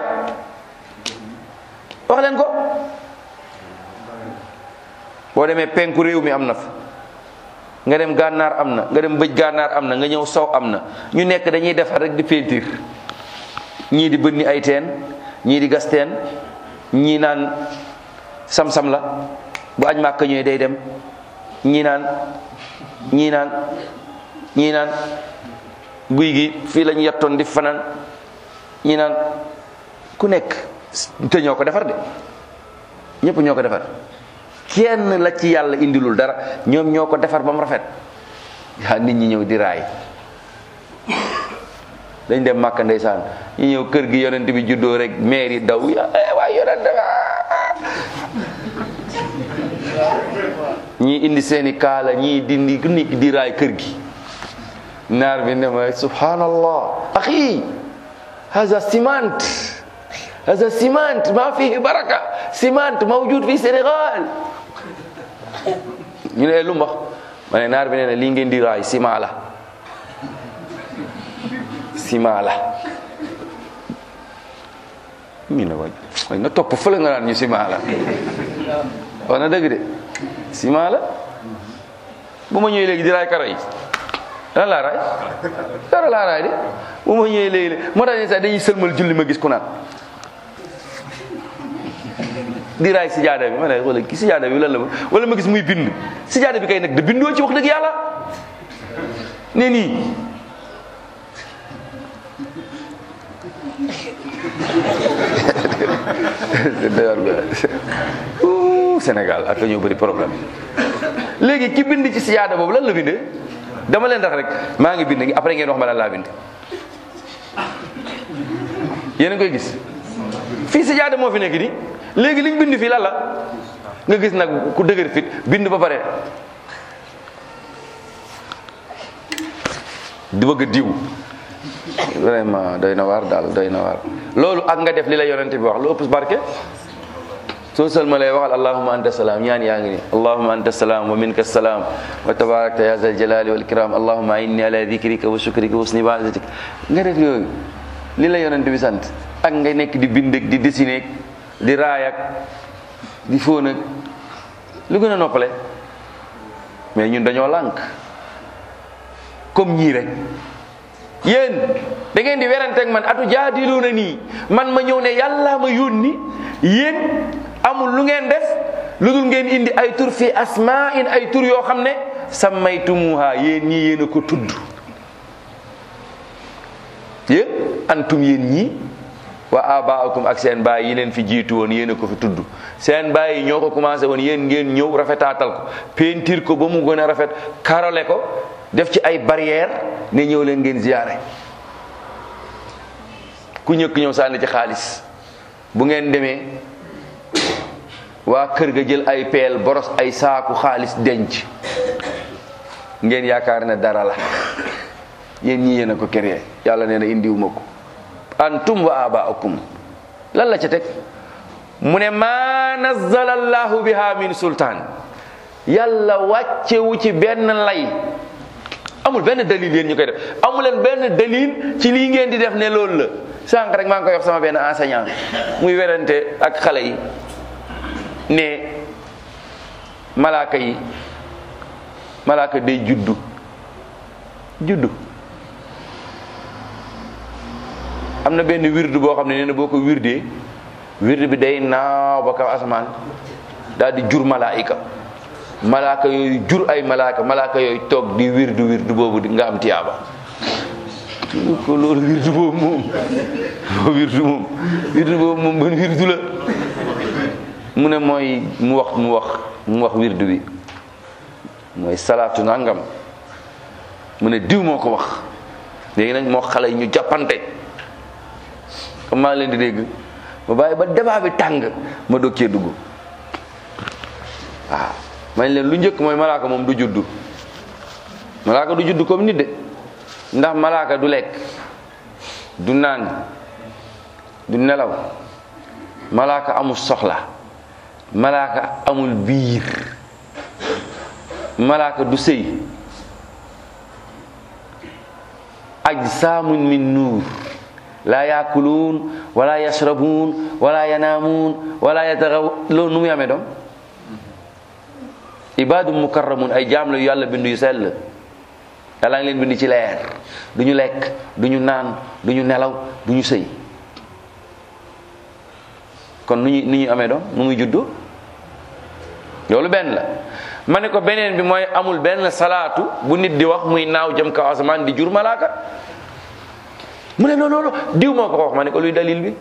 wax leen ko boo demee penku réew mi am na fa nga dem gànnaar am na nga dem bëj gànnaar am na nga ñëw sow am na ñu nekk dañuy defar rek di peinture ñii di bënni ay teen ñii di gas teen ñii naan sam-sam la bu aj màkka ñëwee day dem ñii naan ñii naan ñii naan guy gi fii lañu yettoon di fanaan ñii naan ku nekk te ñoo ko defar de ñëpp ñoo ko defar kenn la ci yàlla indilul dara ñoom ñoo ko defar ba mu rafet yaa nit ñi ñëw di raay dañ dem màkka ndeysaan ñu ñëw kër gi yonent bi juddoo rek maire yi daw ya waay yonent ñii indi seeni kaala ñii dindi nit di raay kër gi naar bi ne ma subhanallah axi haza ciment haza ciment ma fihi baraka ciment mawjud fi Sénégal ñu ne lu mbax ma ne naar bi nee na lii ngeen di raay ciment la ciment la mi ne waay waay nga topp fële nga naan ñu ciment la wax na dëgg de ciment la bu ma ñëwee léegi di raay karo yi lan laa raay karo laa raay de bu ma ñëwee léegi moo tax ne sax dañuy sëlmal julli ma gis ku naan di raay sijaada bi ma ne wala ki sijaada bi lan la wala ma gis muy bind sijaada bi kay nag da bindoo ci wax dëgg yàlla ne nii Ouh, Sénégal ak ñoo bëri problème léegi ki bind ci siyaada boobu lan la bindee dama leen tax rek maa ngi bind après ngeen wax ma lan laa bind yéen a ngi koy gis fii siyaada moo fi nekk nii léegi liñ bind fii lan la nga gis nag ku dëgër fit bind ba pare di bëgg a diw vraiment doy na waar daal doy na waar loolu ak nga def li la yonente bi wax lu ëpp barke soo salma lay waxal allahuma anta salaam ñaan yaa ngi ni allahuma anta salaam wa minka salaam wa tabarakta ya zal jalali wal ikram allahuma inni ala dhikrika wa shukrika wa husni ibadatik nga def yooyu li la yonente bi sant ak nga nekk di bind ak di dessiner di raay ak di fóon ak lu gën a noppale mais ñun dañoo lànk comme ñii rek yéen da ngeen di werante ak man atu jaadiluuna nii man ma ñëw ne yàlla ma yónni yéen amul lu ngeen def lu dul ngeen indi ay tur fi asmaa in ay tur yoo xam ne sammaytumuha yéen ñii yéen a ko tudd yéen antum yéen ñii wa abaakum ak seen baay yi leen fi jiitu woon yéen a ko fi tudd seen baay yi ñoo ko commencé woon yéen ngeen ñëw rafetaatal ko peinture ko ba mu gën a rafet karole ko def ci ay barrière ne ñëw leen ngeen ziyaare ku ñëkk ñëw sànni ci xaalis bu ngeen demee waa kër ga jël ay peel boros ay saaku xaalis denc ngeen yaakaar ne dara la yéen ñii yéen a ko créé yàlla nee na indiwuma ko antum wa abaakum lan la ca teg mu ne ma nazzala allahu biha min sultaan yàlla wàccewu ci benn lay amul benn dalil yéen ñu koy def amuleen benn dalil ci lii ngeen di def ne loolu la sànq rek maa ngi koy wax sama benn enseignant muy werante ak xale yi ne malaaka yi malaaka day juddu juddu am na benn wirdu boo xam ne nee na boo ko wirdee wirdu bi day naaw ba kaw asamaan daal di jur malaayika malaaka yooyu jur ay malaaka malaaka yooyu toog di wirdu wirdu boobu nga am tiyaaba ko loolu wirdu boobu moom wirdu moom wirdu boobu moom ban wirdu la mu ne mooy mu wax mu wax mu wax wirdu bi mooy salaatu nangam mu ne diw moo ko wax léegi nag moo xale yi ñu jàppante comme maa ngi leen di dégg ma bàyyi ba débat bi tàng ma doog cee dugg waaw man leen lu njëkk mooy malaaka moom du juddu malaaka du juddu comme nit de ndax malaaka du lekk du naan du nelaw malaaka amul soxla malaaka amul biir malaaka du sëy ajsaamun min nuur laa yaakuluun wala yashrabuun wala yanaamuun wala yatagaw loolu nu muy amee doom ibaadu mukarramun ay jaam la yu yàlla bind yu sell yàlla ngi leen bind ci leer du ñu lekk du ñu naan du ñu nelaw du ñu sëy kon nu ñu ni ñu amee doom nu muy juddoo loolu benn la ma ne ko beneen bi mooy amul benn salaatu bu nit di wax muy naaw jëm kaw asamaan di jur malaaka mu ne non non diw moo ko wax ma ne ko luy dalil bi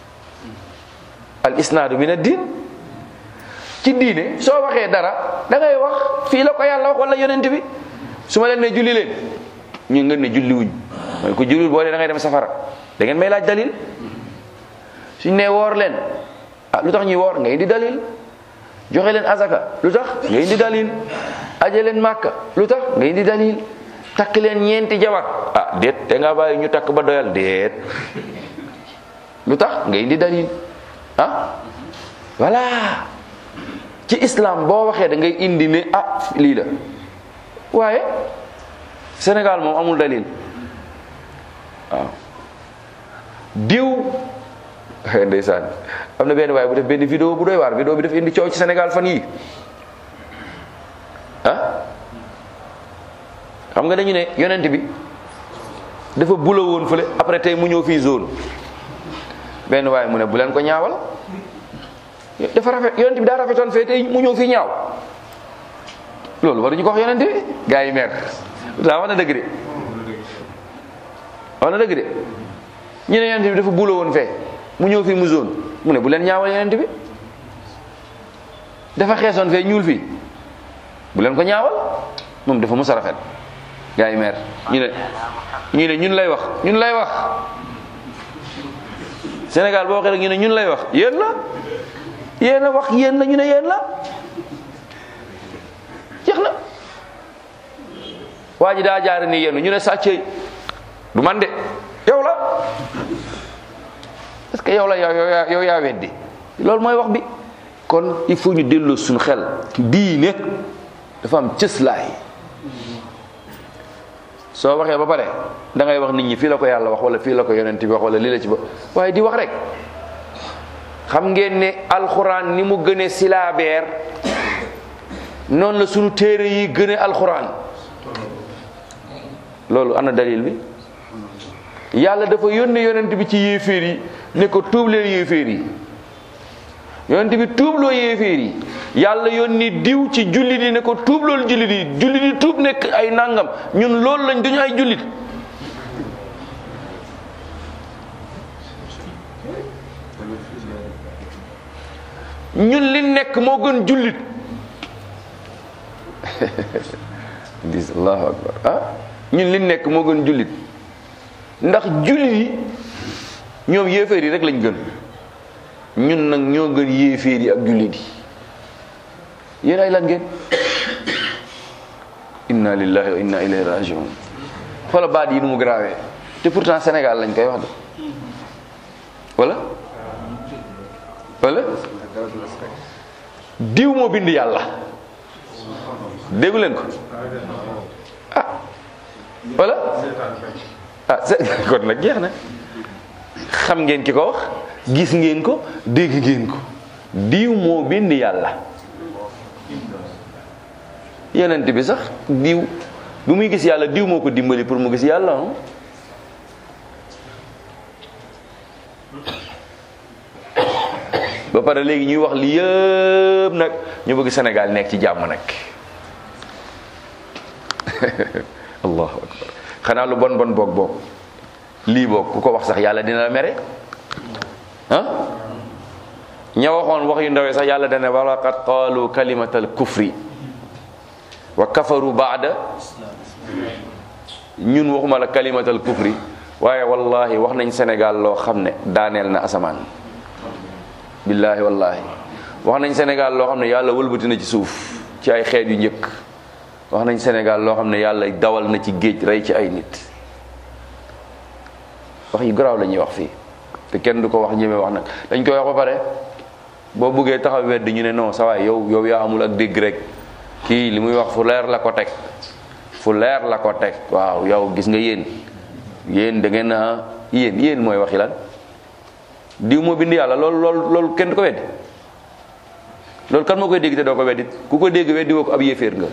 al isnaadu min ad-din ci diine soo waxee dara da ngay wax fii la ko yàlla wax wala yonent bi su ma leen ne julli leen ñu ngeen ne julli wuñ mooy ko julliwul boo dee da ngay dem safara da ngeen may laaj dalil suñ ne woor leen ah lu tax ñuy woor nga indi dalil joxe leen azaka lu tax nga indi dalil aje leen màkka lu tax nga indi dalil takk leen ñeenti jabar ah déet te nga bàyyi ñu takk ba doyal déet lu tax nga indi dalil ah voilà ci islam boo waxee da ngay indi ne ah lii la waaye Sénégal moom amul dalil waaw diw ndeysaan am na benn waaye bu def benn vidéo bu doy waar vidéo bi daf indi coow ci Sénégal fan yii ah xam nga dañu ne yonent bi dafa bula woon fële après tey mu ñëw fii zone benn waaye mu ne bu leen ko ñaawal dafa rafet yonent bi daa rafetoon fee tey mu ñëw fii ñaaw loolu waruñu ko wax yonent bi gars yi mer daa wax na dëgg de wax na dëgg de ñu ne yonent bi dafa bulo woon fee mu ñëw fii mu zone mu ne bu leen ñaawal yonent bi dafa xeesoon fee ñuul fii bu leen ko ñaawal moom dafa mos a rafet gars yi meer ñu ne ñu ne ñun lay wax ñun lay wax Sénégal boo waxee rek ñu ne ñun lay wax yéen la yéen a wax yéen la ñu ne yéen la jeex na waa ji daa jaare ni yéen ñu ne sàccee du man de yow la parce que yow la yow yow yow yaa weddi loolu mooy wax bi kon il faut ñu delloo suñu xel diine dafa am cëslaay soo waxee ba pare da ngay wax nit ñi fii la ko yàlla wax wala fii la ko yonent bi wax wala lii la ci ba waaye di wax rek xam ngeen ne alxuraan ni mu gëne silaabeer noonu la sunu téere yi gëne alxuraan loolu ana dalil bi yàlla dafa yónne yonent bi ci yéeféer yi ne ko tuub leen yéeféer yi yonent bi tuubloo yéeféer yi yàlla yónni diw ci jullit yi ne ko tuub loolu jullit yi jullit yi tuub nekk ay nangam ñun loolu lañ duñu ay jullit ñun li nekk moo gën jullit dis allahu akbar ah ñun li nekk moo gën jullit ndax jullit yi ñoom yéeféer yi rek lañ gën ñun nag ñoo gën yéeféer yi ak jullit yi yéen ay lan ngeen inna lillahi wa inna ilayhi rajiun xoola baat yi nu mu grawee te pourtant Sénégal lañ koy wax de wala wala diw moo bind yàlla déggu leen ko ah wala ah kon nag jeex na xam ngeen ki ko wax gis ngeen ko dégg ngeen ko diw moo bind yàlla yonent bi sax diw bu muy gis yàlla diw moo ko dimbali pour mu gis yàlla ba pare léegi ñuy wax li yëpp nag ñu bëgg Sénégal nekk ci jàmm nag allahu akbar xanaa lu bon bon boog boog lii boog ku ko wax sax yàlla dina la mere ah ña waxoon wax yu ndawee sax yàlla dana walaqad qaalu kalimatal kufri wa kafaru baada ñun waxuma la kalimatal kufri waaye wallahi wax nañ Sénégal loo xam ne daaneel na asamaan billahi wallahi wax nañ Sénégal loo xam ne yàlla wëlbati na ci suuf ci ay xeet yu njëkk wax nañ Sénégal loo xam ne yàlla dawal na ci géej rey ci ay nit wax yu garaaw la ñuy wax fii te kenn du ko wax ñeme wax nag dañ koy wax ba pare boo buggee taxaw wedd ñu ne non sa waay yow yow yaa amul ak dégg rek kii li muy wax fu leer la ko teg fu leer la ko teg waaw yow gis nga yéen yéen da ngeen a yéen yéen mooy waxi lan diw moo bind yàlla loolu loolu loolu kenn du ko weddi loolu kan moo koy dégg te doo ko weddi ku ko dégg weddi woo ko ab yéeféer nga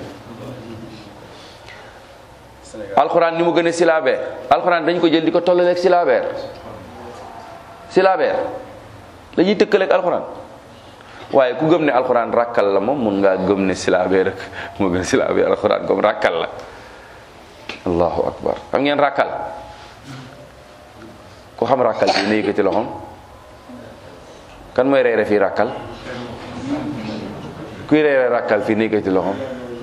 alxuraan ni mu gën a silaabeer alxuraan dañ ko jël di ko tollaleeg silaabeer silaabeer la ñuy tëkkaleeg alxuraan waaye ku gëm ne alxuraan rakkal la moom mun ngaa gëm ne silaabeer rek moo gën a silaabeer alxuraan comme rakkal la allahu akbar xam ngeen rakkal ku xam rakkal fii na yëkkati loxoom kan mooy reere fii rakkal kuy reere rakkal fii na yëkkati loxoom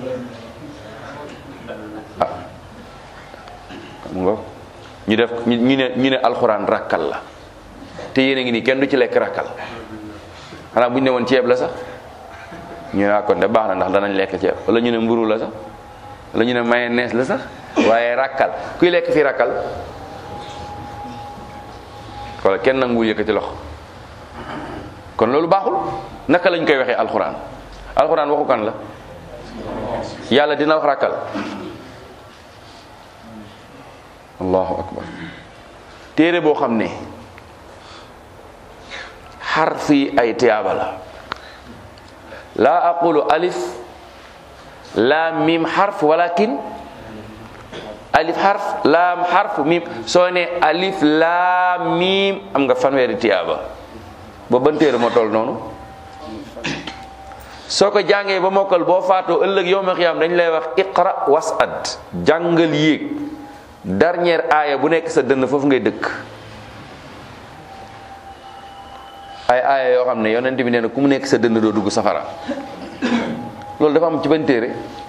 ah xam nga ñu def ñu ne ñu ne alxuraan rakkal la te yéen a ngi nii kenn du ci lekk rakkal xanaa bu ñu ne woon ceeb la sax ñu ne kon de baax na ndax danañ lekk ceeb wala ñu ne mburu la sax wala ñu ne mayonnaise la sax waaye rakkal kuy lekk fii rakkal wala kenn nanguwul yëkkati loxo kon loolu baaxul naka lañ koy waxee alxuraan alxuraan waxu kan la yàlla dina wax rakkal allahu akbar téere boo xam ne xarf yi ay tiyaaba la laa aqulu alif laam mim xarf walakin alif xarf laam xarf mim soo ne alif laam mim am nga fanweeri tiyaaba ba ban téere moo toll noonu soo ko jàngee ba mokkal boo faatoo ëllëg yowma xiyaam dañ lay wax iqra wasad jàngal yéeg dernière aaya bu nekk sa dënn foofu ngay dëkk ay aaya yoo xam ne yonent bi nee na ku mu nekk sa dënn doo dugg safara loolu dafa am ci benn téere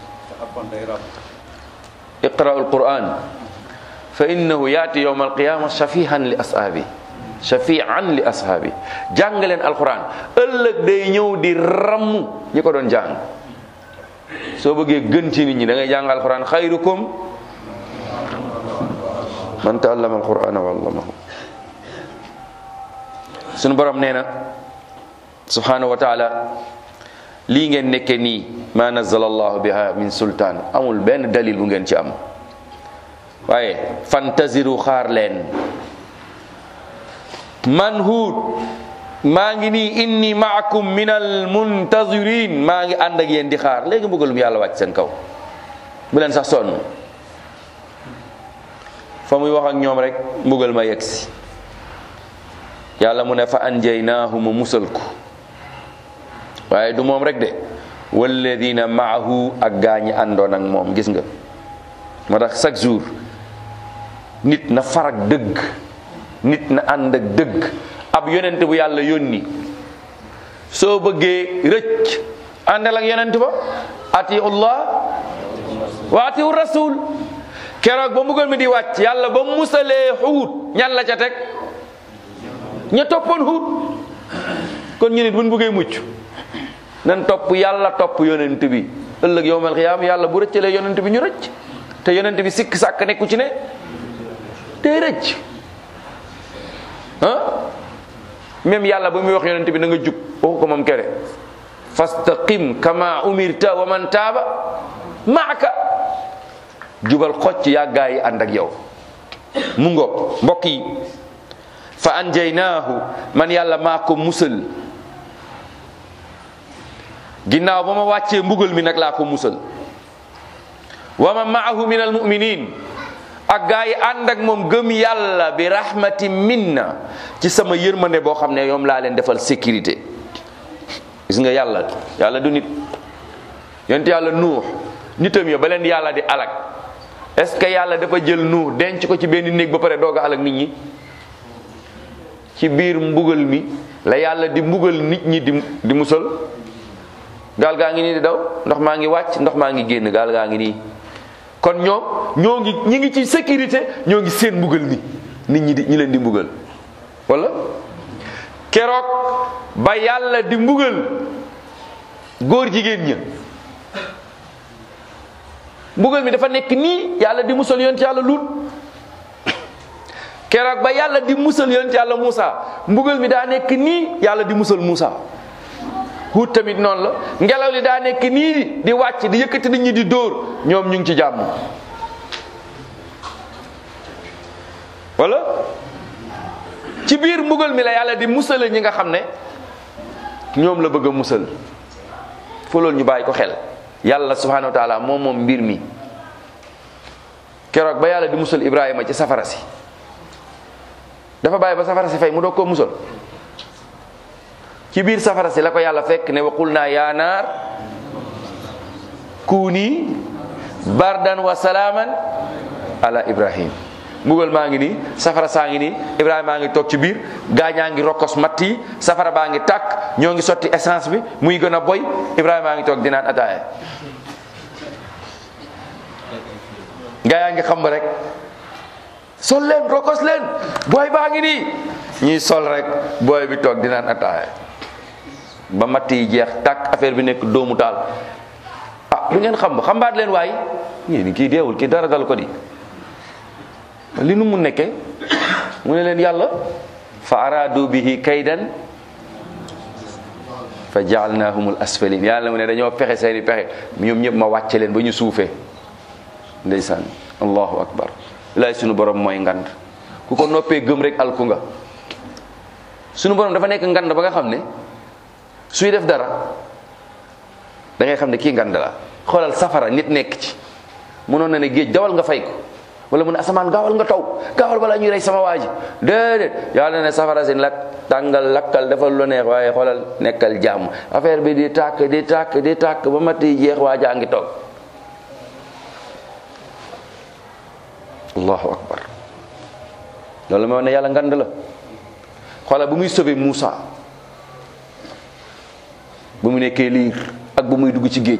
iqra'u alquran fa innahu yaati yawma alqiyama shafihan li ashaabi shafian li ashaabi jàng leen alquran ëllëg day ñëw di ramm ñi ko doon jàng soo bëggee gën ci nit ñi da ngay jàng alquran xayrukum man taallama alqurana wa allamahu sunu borom nee na subhanahu wa taala lii ngeen nekke nii ma nazala allahu biha min sultaan amul benn dalil bu ngeen ci am waaye fantaziru xaar leen man huut maa ngi nii inni maakum min al muntazirin maa ngi ànd ak yéen di xaar léegi mbugalum yàlla wàcc seen kaw bu leen sax sonn fa muy wax ak ñoom rek mbugal ma yegsi yàlla mu ne fa anjaynaahu ma musal ko waaye du moom rek de walladina maahu ak gaa ñi àndoon ak moom gis nga moo tax chaque jour nit na farak dëgg nit na ànd ak dëgg ab yonent bu yàlla yónni soo bëggee rëcc àndal ak yonent ba atiu llah wa atiu rasul keroog ba mbugal mi di wàcc yàlla ba musalee xuut ñan la ca teg ña toppoon xuut kon ñu nit buñ bëggee mucc nan topp yàlla topp yonent bi ëllëg yowmal xiyaam yàlla bu rëccalee yonent bi ñu rëcc te yonent bi sikk sàkk nekku ci ne tey rëcc ah même yàlla ba muy wax yonent bi na nga jub waxu ko moom kere fastaqim kama umirta wa man taaba maaka jubal xocc yàggaa yi ànd ak yow mu ngoog mbokk yi fa anjaynaahu man yàlla maa ko musal ginnaaw ba ma wàccee mbugal mi nag laa ko musal wa ma maahu min almuminin ak gaa yi ànd ak moom gëm yàlla bi rahmati minna ci sama yërmande boo xam ne yoom laa leen defal sécurité gis nga yàlla yàlla du nit yonent yàlla nuux nitam yo ba leen yàlla di alak est ce que yàlla dafa jël nuux denc ko ci benn néeg ba pare doog a alak nit ñi ci biir mbugal mi la yàlla di mbugal nit ñi di di musal gaal gaa ngi nii di daw ndox maa ngi wàcc ndox maa ngi génn gaal gaa ngi nii kon ñoom ñoo ngi ñi ngi ci sécurité ñoo ngi seen mbugal mi nit ñi di ñi leen di mbugal wala keroog ba yàlla di mbugal góor jigéen ña mbugal mi dafa nekk nii yàlla di musal yonent yàlla lut keroog ba yàlla di musal yonent yàlla Muusa mbugal mi daa nekk nii yàlla di musal Muusa Huud tamit noonu la ngelaw li daa nekk nii di wàcc di yëkkati nit ñi di dóor ñoom ñu ngi ci jàmm wala ci biir mbugal mi la yàlla di musale ñi nga xam ne ñoom la bëgg a musal foo loolu ñu bàyyi ko xel yàlla subhanahu wa taala moom moom mbir mi keroog ba yàlla di musal Ibrahima ci safara si dafa bàyyi ba safara si fay mu doog koo musal ci biir safara si la ko yàlla fekk ne waqul naa yaa naar kuuni bardan wa salaaman ala ibrahim mbugal maa ngi nii safara saa ngi nii ibrahima maa ngi toog ci biir gaañaa ngi rokkos matt yi safara baa ngi tàkk ñoo ngi sotti essence bi muy gën a boy ibrahima maa ngi toog di naan ataaya gaa yaa ngi xam rek sol leen rokkos leen booy baa ngi nii ñuy sol rek booy bi toog di naan ataaya ba matt yi jeex tàkk affaire bi nekk doomu taal ah lu ngeen xam xambaat leen waay ñii ni kii deewul kii dara dal ko di li nu mu nekke mu ne leen yàlla fa aradu bihi kaydan fa jaalnahumul asfalin yàlla mu ne dañoo pexe seeni pexe ñoom ñëpp ma wàcce leen ba ñu suufee ndeysaan allahu akbar laay sunu borom mooy ngand ku ko noppee gëm rek alku nga sunu borom dafa nekk ngand ba nga xam ne suy def dara da ngay xam ne kii ngand la xoolal safara nit nekk ci mënoon na ne géej dawal nga fay ko wala mu ne asamaan gaawal nga taw gaawal balaa ñuy rey sama waa ji déedéet yàlla ne safara si lakk tàngal lakkal defal lu neex waaye xoolal nekkal jàmm affaire bi di tàkk di tàkk di tàkk ba mat yi jeex waa jaa ngi toog allahu akbar loolu moo ne yàlla ngand la xoola bu muy sauvé Moussa bu mu nekkee liir ak bu muy dugg ci géej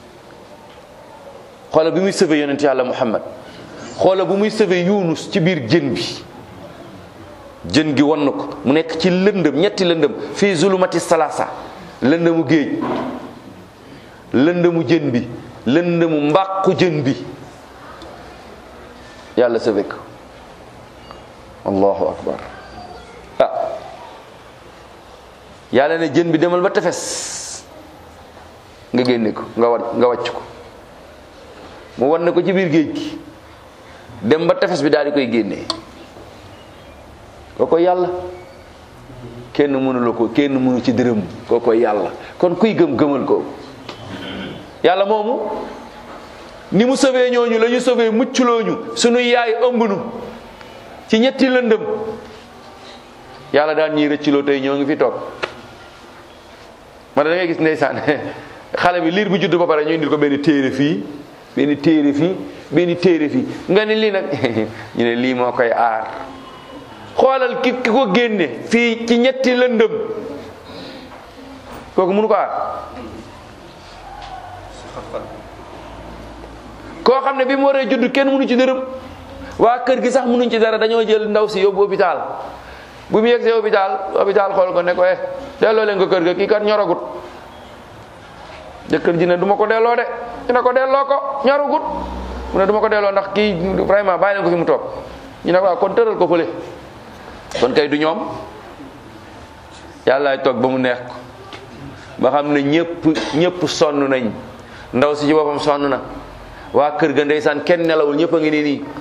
xoola bi muy sauvé yonent yàlla Muhammad xoola bu muy sauvé Yunus ci biir jën bi jën gi won na ko mu nekk ci lëndëm ñetti lëndëm fii zulumati salasa lëndëmu géej lëndëmu jën bi lëndëmu mbàqu jën bi yàlla sauvé ko allahu akbar ah yàlla ne jën bi demal ba tefes nga génne ko nga wa nga wàcc ko mu wan ne ko ci biir géej gi dem ba tefes bi daal di koy génnee kooko yàlla kenn mënu la ko kenn mënu ci dërëm kooko yàlla kon kuy gëm gëmal ko yàlla moomu ni mu sauvé ñooñu la ñu sauvé mucculooñu sunuy yaay ëmb nu ci ñetti lëndëm yàlla daan ñiy rëcciloo tey ñoo ngi fi toog man da ngay gis ndeysaan xale bi liir bu judd ba pare ñu indil ko benn téere fii benn téere fii benn téere fii nga ni lii nag ñu ne lii moo koy aar xoolal ki ki ko génne fii ci ñetti lëndëm kooku mënu ko aar koo xam ne bi mu waree judd kenn mënu ci dërëm waa kër gi sax mënuñ ci dara dañoo jël ndaw si yóbbu hôpital bu mu yegsee hôpital hôpital xool ko ne ko eh delloo leen ko kër ga kii kat ñoragut jëkkër ji ne du ma ko delloo de ñu ne ko delloo ko ñoragut mu ne du ma ko delloo ndax kii vraiment bàyyi leen ko fi mu toog ñu ne waaw kon tëral ko fële kon kay du ñoom yàllaay toog ba mu neex ko ba xam ne ñëpp ñëpp sonn nañ ndaw si ci boppam sonn na waa kër ga ndeysaan kenn nelawul ñëpp a ngi nii nii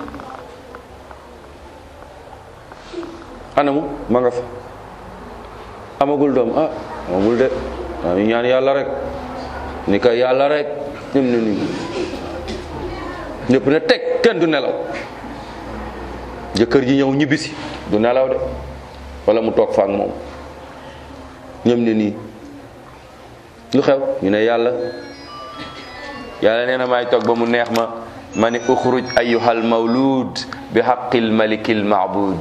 anamu ma nga fa amagul doom ah amagul de waa ñu ñaan yàlla rek ni ko yàlla rek ñëm ne nii ñëpp ne teg kenn du nelaw jëkkër ji ñëw ñibbisi du nelaw de wala mu toog fa ak moom ñëm ne nii lu xew ñu ne yàlla yàlla nee na maay toog ba mu neex ma ma ni uxruj ayyuhal mawlud bi haqqil malikil maabud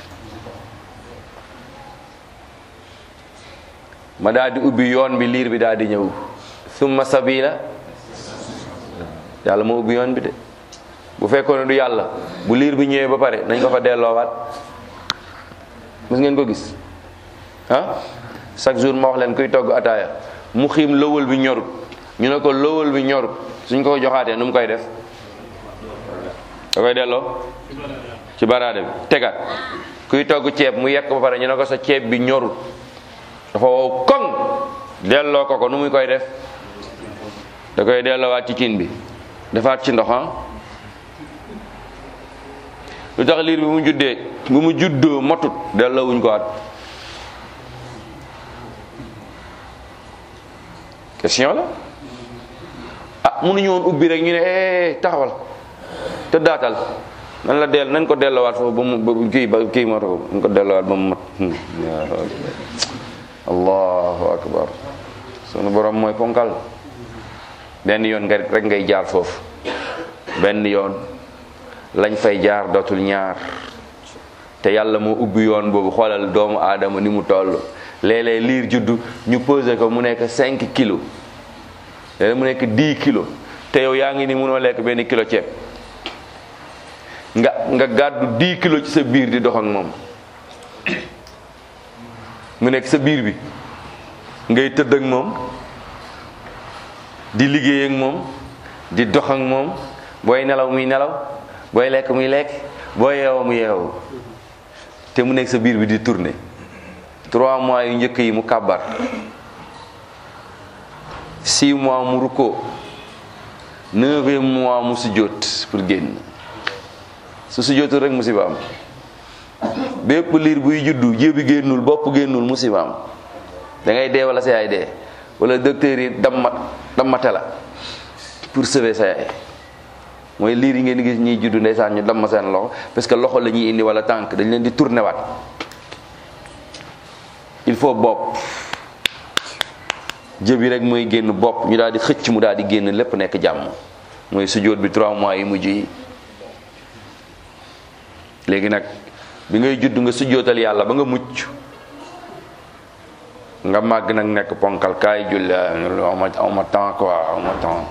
ma daal di ubbi yoon bi liir bi daal di ñëw summa sabila yàlla moo ubbi yoon bi de bu fekkoon ne du yàlla bu liir bi ñëwee ba pare nañ ko fa delloowaat mës ngeen ko gis ah chaque jour ma wax leen kuy togg ataaya mu xiim lëwal bi ñorut ñu ne ko lëwal bi ñorut suñ ko joxaatee nu mu koy def da koy delloo ci baraade bi tegaat kuy togg ceeb mu yekk ba pare ñu ne ko sa ceeb bi ñorut dafa wow koŋ delloo ko ko nu muy koy def da koy delloowaat ci cin bi defaat ci ndox ah lu tax liir bi mu juddee bu mu juddoo motut delloowuñ ko waat question la ah mënuñu woon ubbi rek ñu ne eh taxawal te daatal nan la del nañ ko delloowaat foofu ba mu ba kii ba kii moo ko nañ ko delloowaat ba mu mat allahu akbar sunu borom mooy ponkal benn yoon nga rek ngay jaar foofu benn yoon lañ fay jaar dootul ñaar te yàlla moo ubbi yoon boobu xoolal doomu aadama ni mu toll léeg-léeg liir juddu ñu pesé ko mu nekk 5 kilos léeg mu nekk 10 kilos te yow yaa ngi ni mënoo lekk benn kilo ceeb nga nga gàddu 10 kilos ci sa biir di dox ak moom mu nekk sa biir bi ngay tëdd ak moom di liggéey ak moom di dox ak moom booy nelaw muy nelaw booy lekk muy lekk booy yeewoo mu yeewoo te mu nekk sa biir bi di tourner trois mois yu njëkk yi mu kàbbar six mois mu rukkoo neuvième mois mu sujjóot pour génn su sujjóotul rek musiba am bépp liir buy juddu jébi génnul bopp génnul musiba am da ngay dee wala sa yaay dee wala docteur yi dammat dammate la pour sauver sa yaay mooy liir yi ngeen gis ñiy juddu ndeysaan ñu damm seen loxo parce que loxo la ñuy indi wala tànk dañ leen di tourner waat il faut bopp jëbi rek mooy génn bopp ñu daal di xëcc mu daal di génn lépp nekk jàmm mooy sujjóot bi trois mois yi mujj yi léegi nag bi ngay judd nga sujjootal yàlla ba nga mucc nga màgg nag nekk ponkal kaay julli awma awma temps quoi awma temps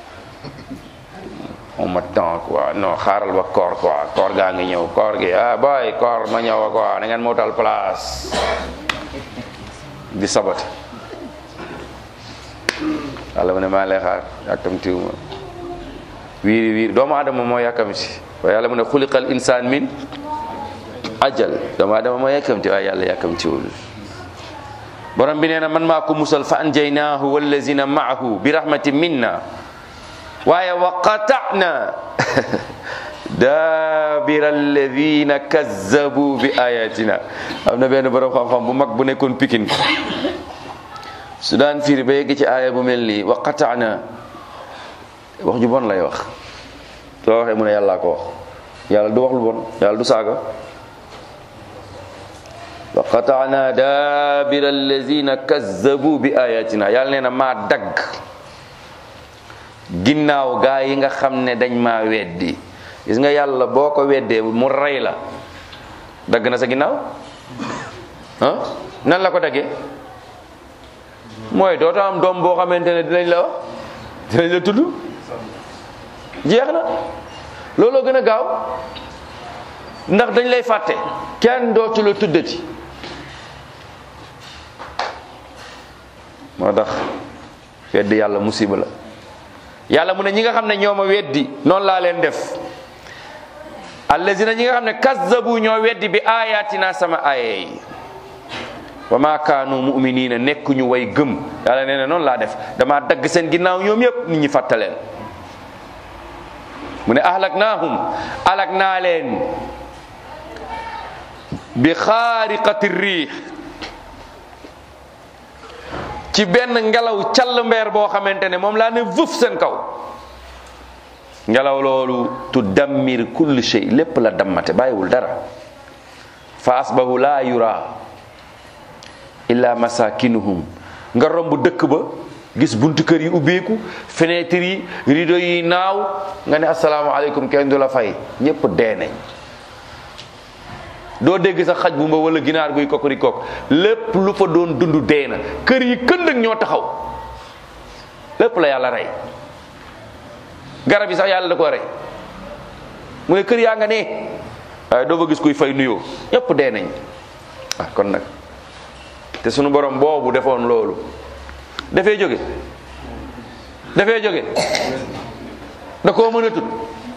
awma temps quoi non xaaral ba koor quoi koor gaa ngi ñëw koor gi ah boy koor ma ñëw quoi da ngeen mootal place di sabat yàlla mu ne maa lay xaar yàkkamtiwuma wiiri wiiri doomu adama moo yàkkamti waaye yàlla mu ne xuliqal insaan min ajal doomu adama moo yàkkamti waaye yàlla yàkkamtiwul borom bi nee na man maa ko musal fa anjaynaahu wallazina maahu bi rahmatin minna waaye wa qata'na daabira alladina kazzabu bi ayatina am na benn borom xam-xam bu mag bu nekkoon pikin su daan firi ba yegg ci aaya bu mel nii wa qata'na wax ju bon lay wax soo waxee mu ne yàllaa ko wax yàlla du wax lu bon yàlla du saaga wa qata'na daabira allazina kazzabu bi ayatina yàlla nee na maa dagg ginnaaw gaa yi nga xam ne dañ maa weddi gis nga yàlla boo ko weddee mu rey la dagg na sa ginnaaw ah nan la ko daggee mooy dootoo am doom boo xamante ne dinañ la wax dinañ la tudd jeex na looloo gën a gaaw ndax dañ lay fàtte kenn dootu la tuddati moo tax weddi yàlla musiba la yàlla mu ne ñi nga xam ne ñoo ma weddi noonu laa leen def allazina ñi nga xam ne kazzabu ñoo weddi bi ayatina sama aaya yi wa ma kaanu muminina nekkuñu way gëm yàlla nee na noonu laa def dama dagg seen ginnaaw ñoom yépp nit ñi fàttaleen mu ne ahlaknaahum alak naa leen bi xaariqati riix ci benn ngelaw call mbeer boo xamante ne moom laa ne vëf seen kaw ngelaw loolu tu dammir kulli shay lépp la dammate bàyyiwul dara fa asbahu laa yura illa masakinuhum nga romb dëkk ba gis buntu kër yi ubbeeku fenêtre yi rideau yi naaw nga ne asalaamaaleykum kenn du la fay ñépp dee nañ doo dégg sax xaj bu mba wala ginaar guy kokori kok lépp lu fa doon dund dee na kër yi kënd ak ñoo taxaw lépp la yàlla rey garab yi sax yàlla da ko rey mu ne kër yaa nga ne waaye doo fa gis kuy fay nuyoo ñépp dee nañ ah kon nag te sunu borom boobu defoon loolu dafay jóge dafay jóge da koo mën a tut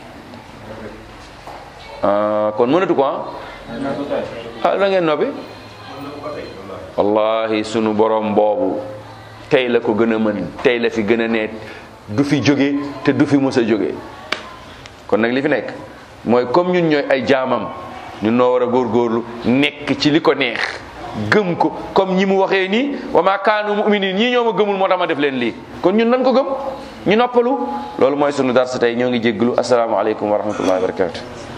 ah kon mënatu ko ah ah da ngeen noppi wallahi sunu borom boobu tey la ko gën a mën tey la fi gën a neet du fi jóge te du fi mës a jóge kon nag li fi nekk mooy comme ñun ñooy ay jaamam ñun noo war a góorgóorlu nekk ci li ko neex gëm ko comme ñi mu waxee nii wa ma kaanu muminin ñii ñoo ma gëmul moo tax ma def leen lii kon ñun nan ko gëm ñu noppalu loolu mooy sunu darsa tey ñoo ngi jégglu asalaamaaleykum wa rahmatullahi wa barakatu